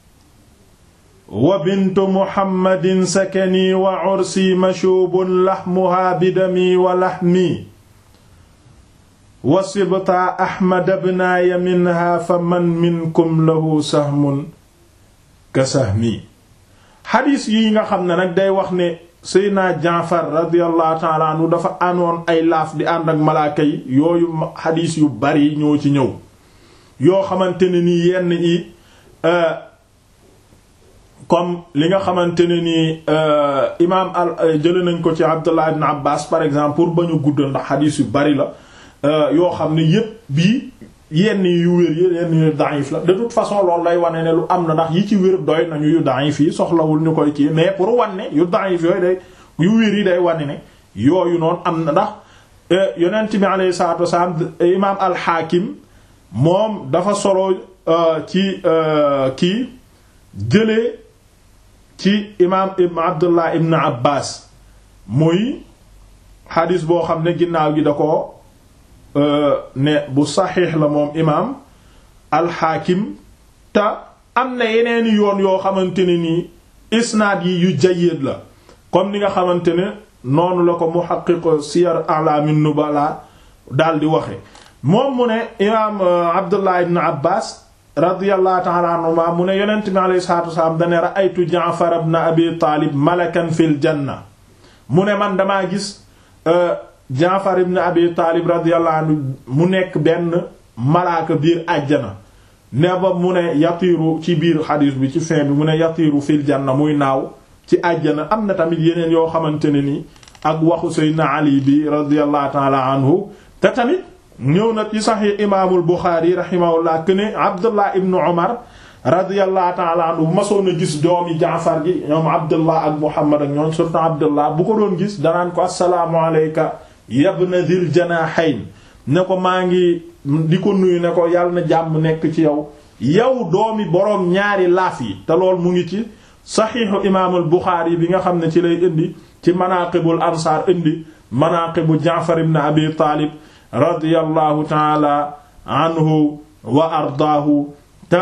wa bintu muhammadin sakani wa ursi mashuubun lahmuhaa bidami wa lahmi wa sibtaa ahmad ibnaaya minhaa fa man minkum lahu sahmun ka sahmi xadiis yi nga xam ne nag day wax ne seydna jaafar radiyallahu taala anhu dafa anoon ay laaf di ànd ak malaaka yi yooyu xadiis yu bari ñoo ci ñëw yoo xamante ne nii yenn yi comme li nga xamante ne nii imaam al jële nañ ko ci abdullah ibn abbas par exemple pour ba ñu guddal ndax xadiis yu bari la yoo xam ne yépp bii yenn yu wér yi yenn yu da'if la de toute façon loolu lay wane ne lu am na ndax yi ci wér doy nañu yu da'if yi soxlawul ñu koy kii mais pour wane yu da'if yooyu day yu wér yi day wane ne yooyu noonu am na ndax yonent bi alayhi salaatu wasalaam imaam al-Hakim moom dafa solo ci kii jëlee ci imaam ibn Abdullah ibn Abbas muy xadis boo xam ne ginnaaw gi da ko ne bu saxiix la moom imaam alxaakim te am na yeneeni yoon yoo xamante ne nii isnaad yi yu jayyid la comme ni nga xamante ne noonu la ko muhaqqiq siyar a'lamin nubala daal di waxe moom mu ne imaam abdullah ibn abbas radiyallahu ta'ala anhuma mu ne yonent bi alayhi salaatu wasalaam dane ra'aytu ja'far ibn abi taalib malakan fil janna mu ne man damaa gis Jaafar ibn Abi Taalib radiyallahu anhu mu nekk benn malaaka biir àjjana ne ba mu ne yatiiru ci biir xadiis bi ci fin bi mu ne yatiiru fil janna muy naaw ci àjjana am na tamit yeneen yoo xamante ne ni ak waxu Seydina Ali bi radiyallahu ta'ala anhu te tamit ñëw na ci Sahih imaamul Buxaari rahimahullah que ne Abdullah ibn Umar radiyallahu ta'ala anhu bu masoon a gis doomi Jaafar gi ñoom Abdullah ak Muhammad ak ñoom surtout Abdullah bu ko doon gis danaan ko assalaamu alayka yabna dhil janahayn ne ko maa ngi di ko nuyu ne ko yàlla na jàmm nekk ci yow yow doomi boroom ñaari laaf yi te lool mu ngi ci saxiixu imaamul Buxaari bi nga xam ne ci lay indi ci manaqibul ansaar indi manaqibu Jaafar ibn Abi Taalib radiyallahu taala anhu wa ardaahu te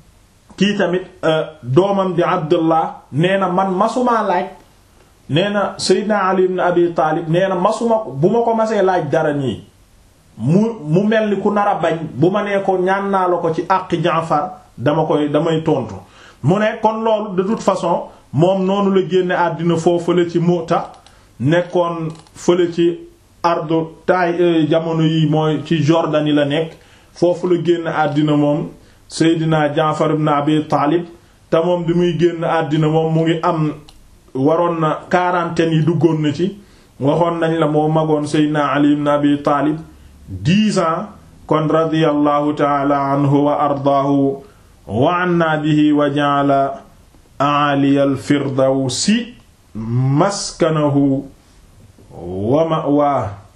kii tamit doomam di Abdullah nee na man masumaa laaj nee na Seydina Ali ibn Abi Taalib nee na masuma bu ma ko masee laaj dara nii mu mu mel ni ku nar a bañ bu ma nee ko ñaan naa la ko ci àqi Jaafar dama koy damay tontu mu ne kon loolu de toute façon moom noonu la génne àddina foofu fële ci Mu'ta nekkoon fële ci ardu taay jamono yi mooy ci Jordanie la nekk foofu la génn àddina moom Seydina Jaafar ibn Abi Taalib te moom bi muy génn àddina moom mu ngi am waroon na quarantaine yi duggoon na ci waxoon nañ la moo magoon Seydina Ali ibn Abi Taalib dix ans kon radiyallahu taala anhu wa ardaahu wa anna bihi wa ja'ala a'ali al-firdawsi maskanahu wa ma'waahu